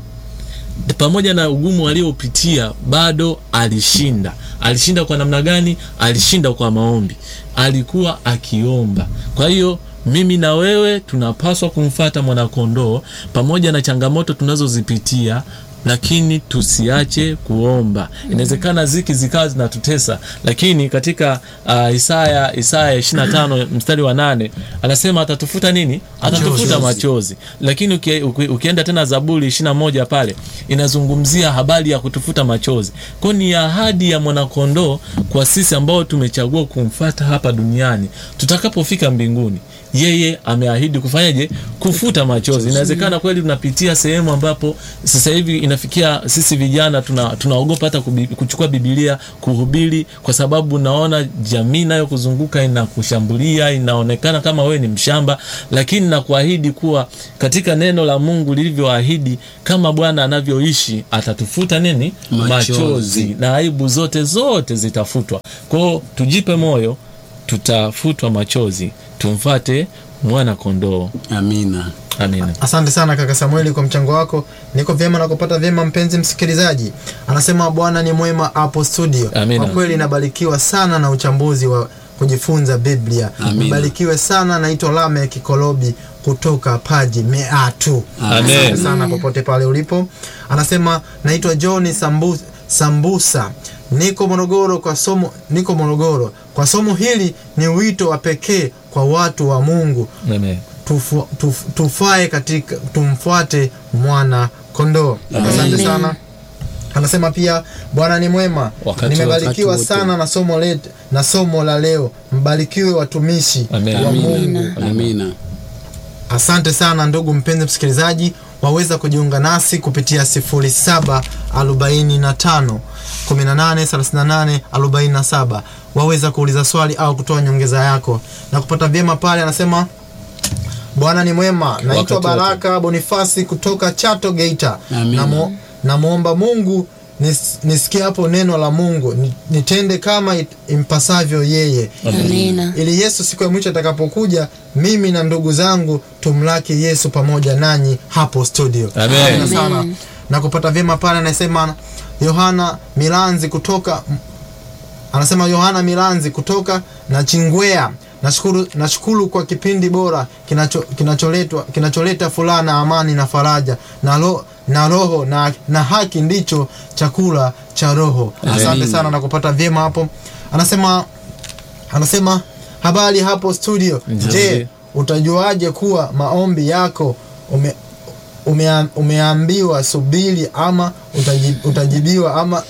[SPEAKER 5] pamoja na ugumu aliopitia bado alishinda. Alishinda kwa namna gani? Alishinda kwa maombi, alikuwa akiomba. Kwa hiyo mimi na wewe tunapaswa kumfata mwanakondoo pamoja na changamoto tunazozipitia, lakini tusiache kuomba inawezekana ziki zikawa zinatutesa lakini katika uh, isaya isaya 25 mstari wa nane anasema atatufuta nini atatufuta machozi lakini uki, uki, ukienda tena zaburi 21 pale inazungumzia habari ya kutufuta machozi kwao ni ahadi ya mwanakondoo kwa sisi ambao tumechagua kumfata hapa duniani tutakapofika mbinguni yeye ameahidi kufanyaje kufuta machozi inawezekana kweli tunapitia sehemu ambapo sasa hivi inafikia sisi vijana tuna, tunaogopa hata kubi, kuchukua bibilia kuhubiri kwa sababu naona jamii nayo kuzunguka inakushambulia inaonekana kama wewe ni mshamba lakini nakuahidi kuwa katika neno la mungu lilivyoahidi kama bwana anavyoishi atatufuta nini
[SPEAKER 3] Machozi.
[SPEAKER 5] machozi na aibu zote zote zitafutwa kwao tujipe moyo tutafutwa machozi tumfate mwana kondoo
[SPEAKER 3] amina
[SPEAKER 5] amina
[SPEAKER 2] asante sana kaka samueli kwa mchango wako niko vyema na kupata vyema mpenzi msikilizaji anasema bwana ni mwema hapo studio
[SPEAKER 5] Amina.
[SPEAKER 2] kwa kweli nabarikiwa sana na uchambuzi wa kujifunza biblia
[SPEAKER 3] Amina.
[SPEAKER 2] nibarikiwe sana naitwa lame kikolobi kutoka paji meatu
[SPEAKER 5] Amen.
[SPEAKER 2] asante sana popote pale ulipo anasema naitwa john Sambu, sambusa niko morogoro kwa somo niko morogoro kwa somo hili ni wito wa pekee kwa watu wa mungu
[SPEAKER 5] Amen.
[SPEAKER 2] tufu, tuf, tufae katika tumfuate mwana kondoo asante sana anasema pia bwana ni mwema
[SPEAKER 5] Wakati-
[SPEAKER 2] nimebarikiwa
[SPEAKER 3] wakati wote.
[SPEAKER 2] sana na somo let, na somo la leo mbarikiwe watumishi
[SPEAKER 5] Amen.
[SPEAKER 2] wa
[SPEAKER 3] amina
[SPEAKER 2] mungu
[SPEAKER 3] amina
[SPEAKER 2] asante sana ndugu mpenzi msikilizaji waweza kujiunga nasi kupitia 0745 183847 waweza kuuliza swali au kutoa nyongeza yako na kupata vyema pale anasema bwana ni mwema naitwa
[SPEAKER 5] Wakati wote.
[SPEAKER 2] baraka bonifasi kutoka chato geita
[SPEAKER 3] Amina.
[SPEAKER 2] Namo- namwomba mungu nis, nisikie hapo neno la mungu ni- nitende kama it- impasavyo yeye
[SPEAKER 4] amina
[SPEAKER 2] ili yesu siku ya mwisho atakapokuja mimi na ndugu zangu tumlaki yesu pamoja nanyi hapo studio
[SPEAKER 5] Amen.
[SPEAKER 2] Asante sana na kupata vyema pale anasema yohana milanzi kutoka anasema yohana milanzi kutoka na chingwea nashukuru, nashukuru kwa kipindi bora kinacho- kinacholetwa kinacholeta furaha na amani na faraja na, ro, na roho na, na haki ndicho chakula cha roho asante
[SPEAKER 3] Amen.
[SPEAKER 2] sana na kupata vyema hapo anasema anasema habari hapo studio
[SPEAKER 5] Nzuri.
[SPEAKER 2] je utajuaje kuwa maombi yako ume, umea, umeambiwa subiri ama utaji, utajibiwa ama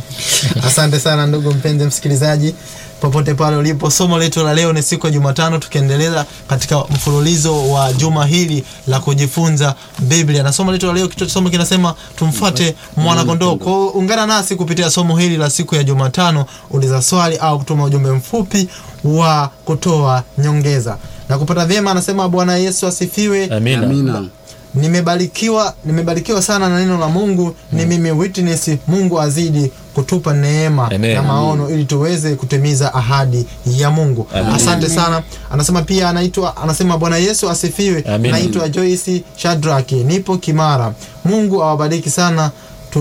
[SPEAKER 2] asante sana ndugu mpenzi msikilizaji popote pale ulipo somo letu la leo ni siku ya jumatano tukiendeleza katika mfululizo wa juma hili la kujifunza biblia na somo letu la leo kichwa cha somo kinasema tumfuate mwanakondoo kwao ungana nasi kupitia somo hili la siku ya jumatano uliza swali au kutuma ujumbe mfupi wa kutoa nyongeza na kupata vyema anasema bwana yesu asifiwe
[SPEAKER 5] amina,
[SPEAKER 3] amina
[SPEAKER 2] nimebarikiwa nimebarikiwa sana na neno la mungu ni mimi witness mungu azidi kutupa neema
[SPEAKER 5] Amen.
[SPEAKER 2] na maono ili tuweze kutimiza ahadi ya mungu
[SPEAKER 5] Amen.
[SPEAKER 2] asante sana anasema pia anaitwa anasema bwana yesu asifiwe
[SPEAKER 5] Amen.
[SPEAKER 2] naitwa joyce shadraki nipo kimara mungu awabariki sana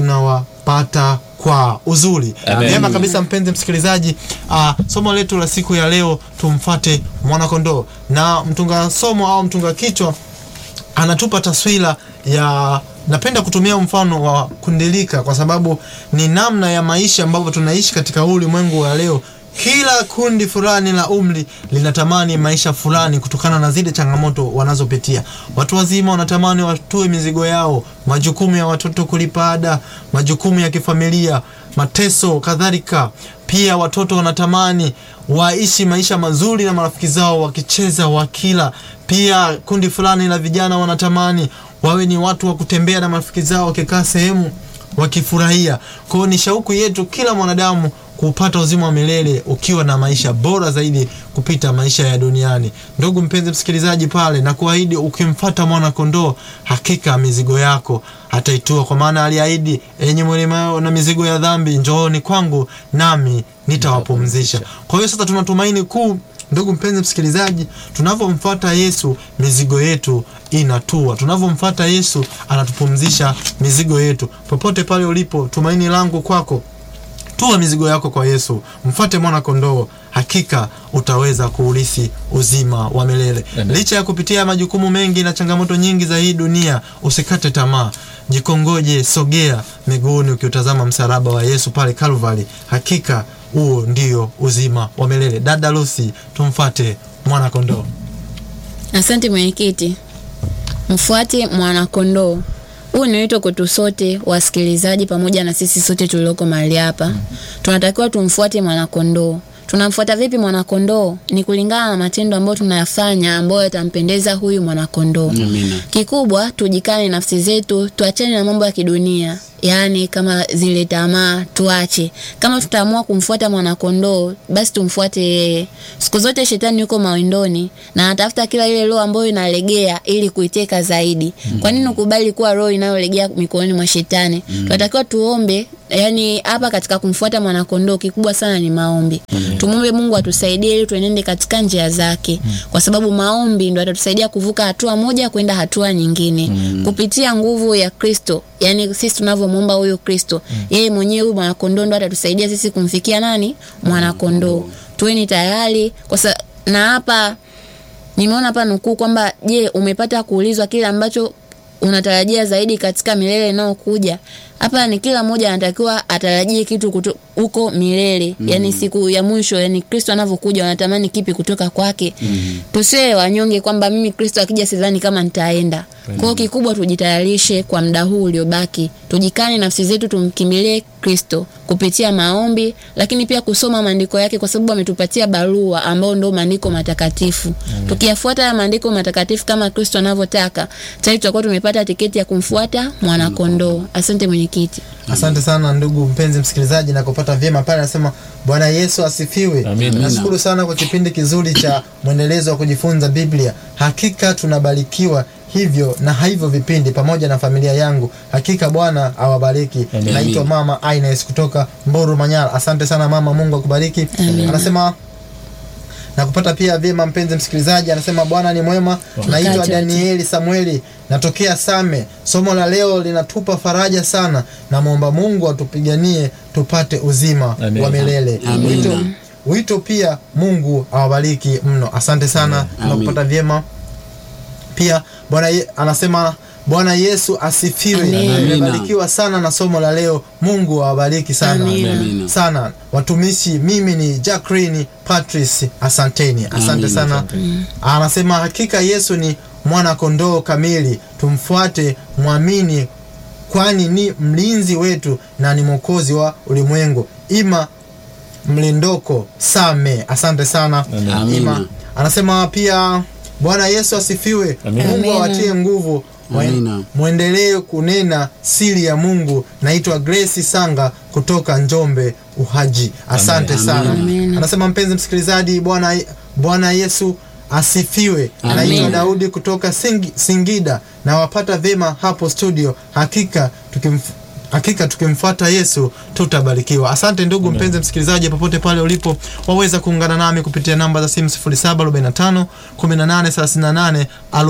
[SPEAKER 2] tunawapata kwa uzuri
[SPEAKER 5] Amen.
[SPEAKER 2] vyema kabisa mpenzi msikilizaji uh, somo letu la siku ya leo tumfate mwanakondoo na mtunga somo au mtunga kichwa anatupa taswira ya napenda kutumia mfano wa kundilika kwa sababu ni namna ya maisha ambavyo tunaishi katika huu ulimwengu wa leo kila kundi fulani la umri linatamani maisha fulani kutokana na zile changamoto wanazopitia watu wazima wanatamani watue mizigo yao majukumu ya watoto kulipa ada majukumu ya kifamilia mateso kadhalika pia watoto wanatamani waishi maisha mazuri na marafiki zao wakicheza wakila pia kundi fulani la vijana wanatamani wawe ni watu wa kutembea na marafiki zao wakikaa sehemu wakifurahia kwao ni shauku yetu kila mwanadamu kupata uzima wa milele ukiwa na maisha bora zaidi kupita maisha ya duniani ndugu mpenzi msikilizaji pale na kuahidi ukimfata mwana kondoo hakika mizigo yako ataitua kwa maana aliahidi enye mwelemao na mizigo ya dhambi njooni kwangu nami nitawapumzisha kwa hiyo sasa tuna tumaini kuu ndugu mpenzi msikilizaji tunavyomfuata yesu mizigo yetu inatua tunavyomfuata yesu anatupumzisha mizigo yetu popote pale ulipo tumaini langu kwako tua mizigo yako kwa yesu mfuate mwana kondoo hakika utaweza kuurithi uzima wa milele
[SPEAKER 5] Amen.
[SPEAKER 2] licha ya kupitia majukumu mengi na changamoto nyingi za hii dunia usikate tamaa jikongoje sogea miguuni ukiutazama msalaba wa yesu pale calvary hakika huo ndio uzima wa milele dada lusi tumfate mwana kondoo
[SPEAKER 4] Asante mwenyekiti. Mfuate mwanakondoo. Huu ni wito kwetu sote wasikilizaji, pamoja na sisi sote tulioko mahali hapa. Tunatakiwa tumfuate mwanakondoo. Tunamfuata vipi mwanakondoo? Ni kulingana na matendo ambayo tunayafanya ambayo yatampendeza huyu mwanakondoo.
[SPEAKER 3] Amina.
[SPEAKER 4] Kikubwa tujikane nafsi zetu, tuachane na mambo ya kidunia, yaani kama zile tamaa tuache. Kama tutaamua kumfuata mwanakondoo, basi tumfuate yeye. Siku zote shetani yuko mawindoni na anatafuta kila ile roho ambayo inalegea ili kuiteka zaidi. Kwa nini ukubali kuwa roho inayolegea mikononi mwa shetani? Tunatakiwa tuombe yani hapa katika kumfuata mwanakondoo kikubwa sana ni maombi tumwombe mungu atusaidie ili tuenende katika njia zake kwa sababu maombi ndo atatusaidia kuvuka hatua moja kwenda hatua nyingine kupitia nguvu ya kristo yani sisi tunavyomwomba huyu kristo yeye mwenyewe huyu mwanakondoo ndo atatusaidia sisi kumfikia nani mwanakondoo tuweni tayari kwa sa- na hapa nimeona hapa nukuu kwamba je umepata kuulizwa kile ambacho unatarajia zaidi katika milele inayokuja hapa ni kila mmoja anatakiwa atarajie kitu kuto- huko milele mm. yani siku ya mwisho yani kristo anavyokuja wanatamani kipi kutoka kwake mm. tusiwe wanyonge kwamba mimi kristo akija sidhani kama nitaenda kwao kikubwa tujitayarishe kwa muda huu uliobaki tujikane nafsi zetu tumkimbilie kristo kupitia maombi lakini pia kusoma maandiko yake kwa sababu ametupatia barua ambao ndo maandiko matakatifu tukiyafuata haya maandiko matakatifu kama kristo anavyotaka tayari tutakuwa tumepata tiketi ya kumfuata mwanakondoo asante mwenyekiti
[SPEAKER 2] asante sana ndugu mpenzi msikilizaji na kupata vyema pale anasema bwana yesu asifiwe
[SPEAKER 5] Amina.
[SPEAKER 2] nashukuru sana kwa kipindi kizuri cha mwendelezo wa kujifunza biblia hakika tunabarikiwa hivyo na hivyo vipindi pamoja na familia yangu hakika bwana awabariki
[SPEAKER 5] Amen.
[SPEAKER 2] naitwa mama ines kutoka mburu manyara asante sana mama mungu akubariki anasema na kupata pia vyema mpenzi msikilizaji anasema bwana ni mwema naitwa
[SPEAKER 4] Wakati wote.
[SPEAKER 2] danieli samueli natokea same somo la leo linatupa faraja sana namwomba mungu atupiganie tupate uzima
[SPEAKER 5] Amen.
[SPEAKER 2] wa milele
[SPEAKER 3] Amen.
[SPEAKER 2] wito, wito pia mungu awabariki mno asante sana tunakupata vyema pia bwana Ye- anasema bwana yesu asifiwe
[SPEAKER 4] Amen.
[SPEAKER 2] nimebarikiwa sana na somo la leo mungu awabariki sana
[SPEAKER 4] Amina.
[SPEAKER 3] Amina.
[SPEAKER 2] sana watumishi mimi ni jacqueline patrice asanteni asante
[SPEAKER 3] Amina.
[SPEAKER 2] sana anasema hakika yesu ni mwana kondoo kamili tumfuate mwamini kwani ni mlinzi wetu na ni mwokozi wa ulimwengu ima mlindoko same asante sana
[SPEAKER 5] Amen.
[SPEAKER 3] Amina.
[SPEAKER 2] ima anasema pia bwana yesu asifiwe
[SPEAKER 5] Amen.
[SPEAKER 2] mungu
[SPEAKER 4] Amina.
[SPEAKER 2] awatie nguvu Mwe-
[SPEAKER 3] Amina.
[SPEAKER 2] mwendelee kunena siri ya mungu naitwa grace sanga kutoka njombe uhaji asante
[SPEAKER 3] Amen.
[SPEAKER 2] sana
[SPEAKER 4] Amen.
[SPEAKER 2] anasema mpenzi msikilizaji bwana bwana yesu asifiwe
[SPEAKER 3] Amen.
[SPEAKER 2] naitwa daudi kutoka Singi, singida na wapata vyema hapo studio hakika tukimf hakika tukimfuata yesu tutabarikiwa asante ndugu mpenzi msikilizaji popote pale ulipo waweza kuungana nami kupitia namba za simu 0745 1838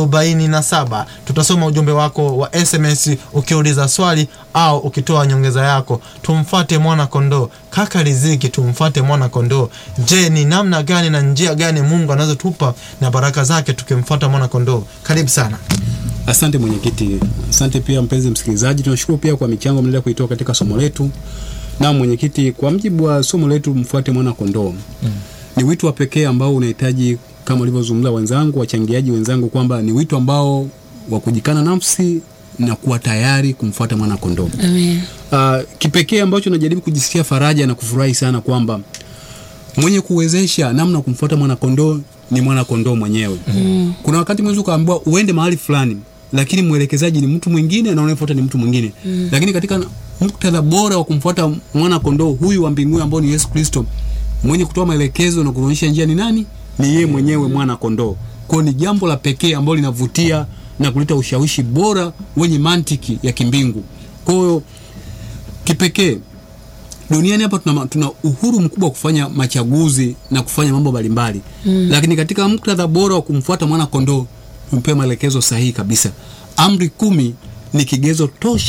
[SPEAKER 2] 47 tutasoma ujumbe wako wa sms ukiuliza swali au ukitoa nyongeza yako tumfuate mwana kondoo kaka riziki tumfuate mwana kondoo je ni namna gani na njia gani mungu anazotupa na baraka zake tukimfuata mwana kondoo karibu sana
[SPEAKER 3] Asante mwenyekiti, asante pia mpenzi msikilizaji. Tunashukuru pia kwa michango mnaendelea kuitoa katika somo letu. Na mwenyekiti, kwa mjibu wa somo letu mfuate mwana kondoo mm. ni wito wa pekee ambao unahitaji kama walivyozungumza wenzangu, wachangiaji wenzangu, kwamba ni wito ambao wa kujikana nafsi na kuwa tayari kumfuata mwana kondoo.
[SPEAKER 4] Amen.
[SPEAKER 3] Uh, kipekee ambacho najaribu kujisikia faraja na kufurahi sana kwamba mwenye kuwezesha namna kumfuata mwanakondoo ni mwanakondoo mwenyewe mm. kuna wakati mwezi ukaambiwa uende mahali fulani lakini mwelekezaji ni mtu mwingine na unayefuata ni mtu mwingine mm. lakini katika muktadha bora wa kumfuata mwana kondoo huyu wa mbinguni ambao ni yesu kristo mwenye kutoa maelekezo na kuonyesha njia ni nani ni yeye mwenyewe mwana kondoo kwao ni jambo la pekee ambalo linavutia na kuleta ushawishi bora wenye mantiki ya kimbingu kwa hiyo kipekee duniani hapa tuna, tuna uhuru mkubwa wa kufanya machaguzi na kufanya mambo mbalimbali mm. lakini katika muktadha bora wa kumfuata mwana kondoo tumepewa maelekezo sahihi kabisa amri kumi ni kigezo tosha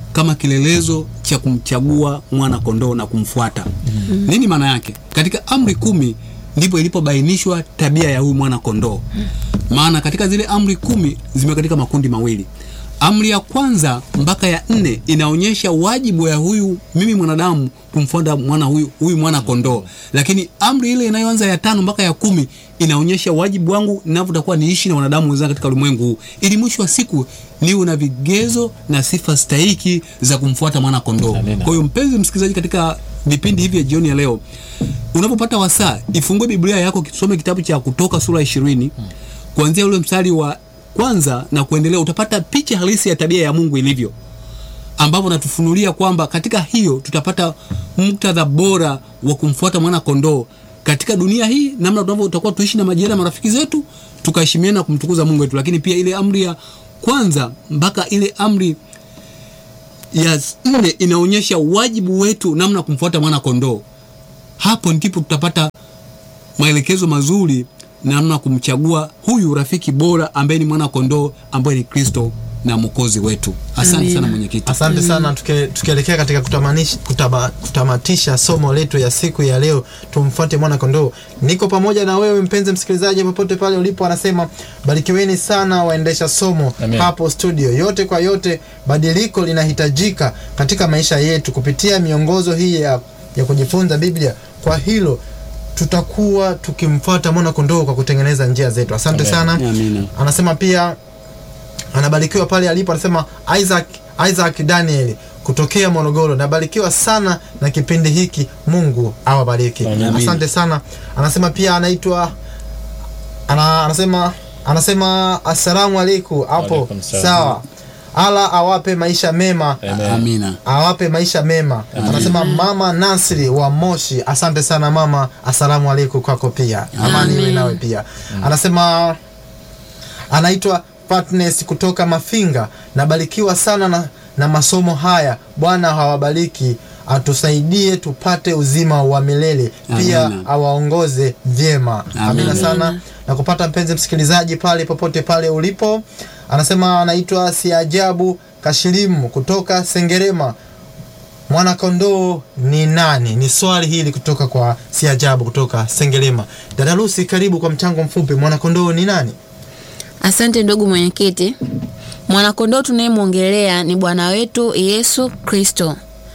[SPEAKER 3] kama kilelezo cha kumchagua mwana kondoo na kumfuata. Nini maana yake? Katika amri kumi ndipo ilipobainishwa tabia ya huyu mwana kondoo. Maana katika zile amri kumi zime katika makundi mawili. Amri ya kwanza mpaka ya nne inaonyesha wajibu ya huyu mimi mwanadamu kumfuata mwana huyu, huyu mwana kondoo, lakini amri ile inayoanza ya tano mpaka ya kumi inaonyesha wajibu wangu ninavyotakuwa niishi na wanadamu wenzangu katika ulimwengu huu, ili mwisho wa siku niwe na vigezo na sifa stahiki za kumfuata mwana kondoo.
[SPEAKER 5] Amina.
[SPEAKER 3] Kwa hiyo mpenzi msikilizaji, katika vipindi hivi vya jioni ya leo, unapopata wasaa, ifungue Biblia yako, kisome kitabu cha Kutoka sura ishirini kuanzia ule mstari wa kwanza na kuendelea, utapata picha halisi ya tabia ya Mungu ilivyo, ambapo natufunulia kwamba katika hiyo tutapata muktadha bora wa kumfuata mwana kondoo katika dunia hii, namna tunavyotakuwa tuishi na majirani na marafiki zetu, tukaheshimiana na kumtukuza Mungu wetu, lakini pia ile amri ya kwanza mpaka ile amri ya nne inaonyesha wajibu wetu namna ya kumfuata mwana kondoo. Hapo ndipo tutapata maelekezo mazuri namna ya kumchagua huyu rafiki bora ambaye ni mwana kondoo ambaye ni Kristo na mwokozi wetu. Asante
[SPEAKER 4] Amina.
[SPEAKER 3] sana mwenyekiti.
[SPEAKER 2] Asante sana. Tuke- Tukielekea katika kutamanisha, kutama, kutamatisha somo letu ya siku ya leo, tumfuate mwana kondoo. Niko pamoja na wewe mpenzi msikilizaji, popote pale ulipo. Anasema barikiweni sana waendesha somo
[SPEAKER 5] Amen.
[SPEAKER 2] hapo studio. Yote kwa yote, badiliko linahitajika katika maisha yetu kupitia miongozo hii ya, ya kujifunza Biblia. Kwa hilo tutakuwa tukimfuata mwana kondoo kwa kutengeneza njia zetu. Asante
[SPEAKER 5] Amen.
[SPEAKER 2] sana.
[SPEAKER 3] Amina.
[SPEAKER 2] Anasema pia anabarikiwa pale alipo, anasema Isaac, Isaac Daniel kutokea Morogoro, nabarikiwa sana na kipindi hiki, Mungu awabariki.
[SPEAKER 5] Amen.
[SPEAKER 2] Asante sana. Anasema pia anaitwa ana, anasema anasema assalamu alaikum hapo,
[SPEAKER 5] Waalaikum salam.
[SPEAKER 2] sawa. Ala awape maisha mema
[SPEAKER 5] Amen.
[SPEAKER 3] Amina.
[SPEAKER 2] awape maisha mema. Anasema mama Nasri wa Moshi, asante sana mama, asalamu alaikum kwako pia, amani iwe nawe pia. Anasema anaitwa Fatness kutoka Mafinga, nabarikiwa sana na, na masomo haya. Bwana hawabariki, atusaidie tupate uzima wa milele, pia
[SPEAKER 3] Amina.
[SPEAKER 2] awaongoze vyema. Amina
[SPEAKER 3] Amina.
[SPEAKER 2] sana na kupata mpenzi msikilizaji pale popote pale ulipo. Anasema anaitwa Siajabu Kashilimu kutoka Sengerema. Mwanakondoo ni nani? Ni swali hili kutoka kwa Siajabu kutoka Sengerema. Dada Lucy, karibu kwa mchango mfupi. Mwanakondoo ni nani?
[SPEAKER 4] Asante ndugu mwenyekiti. Mwanakondoo tunayemwongelea ni Bwana wetu Yesu Kristo.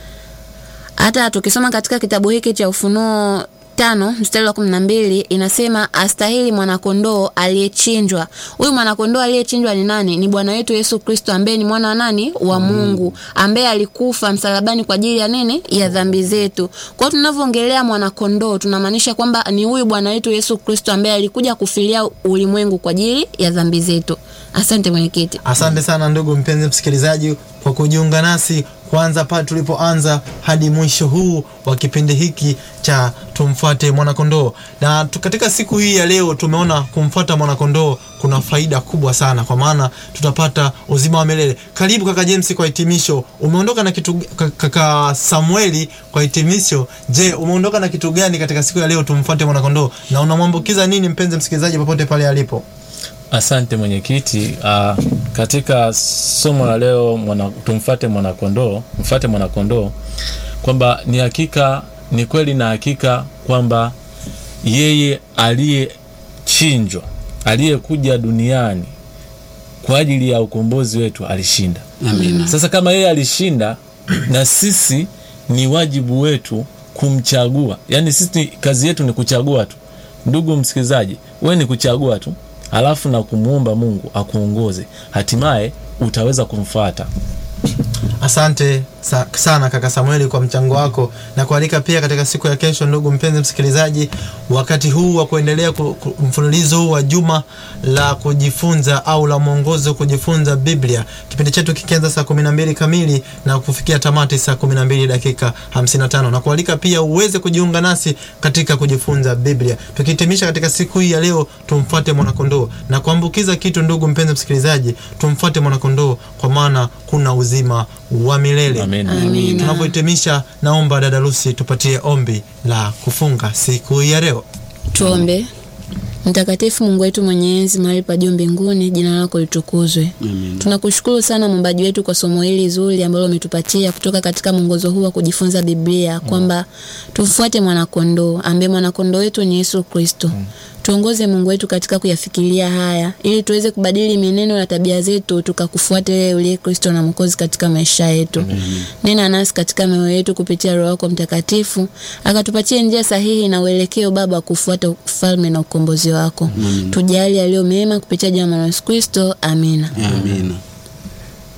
[SPEAKER 4] Hata tukisoma katika kitabu hiki cha Ufunuo tano mstari wa kumi na mbili inasema astahili mwanakondoo aliyechinjwa. Huyu mwanakondoo aliyechinjwa ni nani? Ni Bwana wetu Yesu Kristo ambaye ni mwana wa nani? Wa Mungu, ambaye alikufa msalabani kwa ajili ya nini? Ya dhambi zetu. Kwa hiyo tunavyoongelea mwanakondoo tunamaanisha kwamba ni huyu Bwana wetu Yesu Kristo ambaye alikuja kufilia ulimwengu kwa ajili ya dhambi zetu. Asante mwenyekiti.
[SPEAKER 2] Asante sana ndugu mpenzi msikilizaji kwa kujiunga nasi kwanza pale tulipoanza hadi mwisho huu wa kipindi hiki cha tumfuate mwanakondoo. Na tu- katika siku hii ya leo tumeona kumfuata mwanakondoo kuna faida kubwa sana, kwa maana tutapata uzima wa milele. Karibu kaka James kwa hitimisho. Umeondoka na kitu ka- kaka Samueli kwa hitimisho. Je, umeondoka na kitu gani katika siku ya leo tumfuate mwanakondoo, na unamwambukiza nini mpenzi msikilizaji popote pale alipo?
[SPEAKER 5] Asante mwenyekiti. Uh, katika somo la leo mwana, tumfate mwanakondoo, mfate mwanakondoo, kwamba ni hakika, ni kweli na hakika kwamba yeye aliyechinjwa, aliyekuja duniani kwa ajili ya ukombozi wetu alishinda.
[SPEAKER 3] Amina.
[SPEAKER 5] Sasa kama yeye alishinda, na sisi ni wajibu wetu kumchagua. Yaani sisi kazi yetu ni kuchagua tu. Ndugu msikilizaji, wewe ni kuchagua tu, halafu na kumwomba Mungu akuongoze, hatimaye utaweza kumfuata.
[SPEAKER 2] Asante sa sana kaka Samueli kwa mchango wako na kualika pia katika siku ya kesho, ndugu mpenzi msikilizaji, wakati huu wa kuendelea ku, ku, mfululizo huu wa juma la kujifunza au la mwongozo kujifunza Biblia, kipindi chetu kikianza saa 12 kamili na kufikia tamati saa 12 dakika 55, na kualika pia uweze kujiunga nasi katika kujifunza Biblia, tukihitimisha katika siku hii ya leo, tumfuate mwanakondoo na kuambukiza kitu. Ndugu mpenzi msikilizaji, tumfuate mwanakondoo kwa maana kuna uzima wa milele.
[SPEAKER 5] Amen.
[SPEAKER 4] Amina.
[SPEAKER 2] Tunapohitimisha, naomba dada Lucy tupatie ombi la kufunga siku hii ya leo.
[SPEAKER 4] Tuombe. Mtakatifu Mungu wetu mwenye enzi mahali pa juu mbinguni, jina lako litukuzwe.
[SPEAKER 3] Amen.
[SPEAKER 4] Tunakushukuru sana muumbaji wetu kwa somo hili zuri ambalo umetupatia kutoka katika mwongozo huu wa kujifunza Biblia kwamba tumfuate mwanakondoo ambaye mwanakondoo wetu ni Yesu Kristo. Tuongoze Mungu wetu katika kuyafikiria haya ili tuweze kubadili mienendo na tabia zetu tukakufuata wewe uliye Kristo na Mwokozi katika maisha yetu. Nena nasi katika mioyo yetu kupitia Roho yako Mtakatifu, akatupatie njia sahihi na uelekeo Baba wa kufuata ufalme na ukombozi wako. Tujali yaliyo mema kupitia jina la Yesu Kristo. Amina.
[SPEAKER 3] Amina.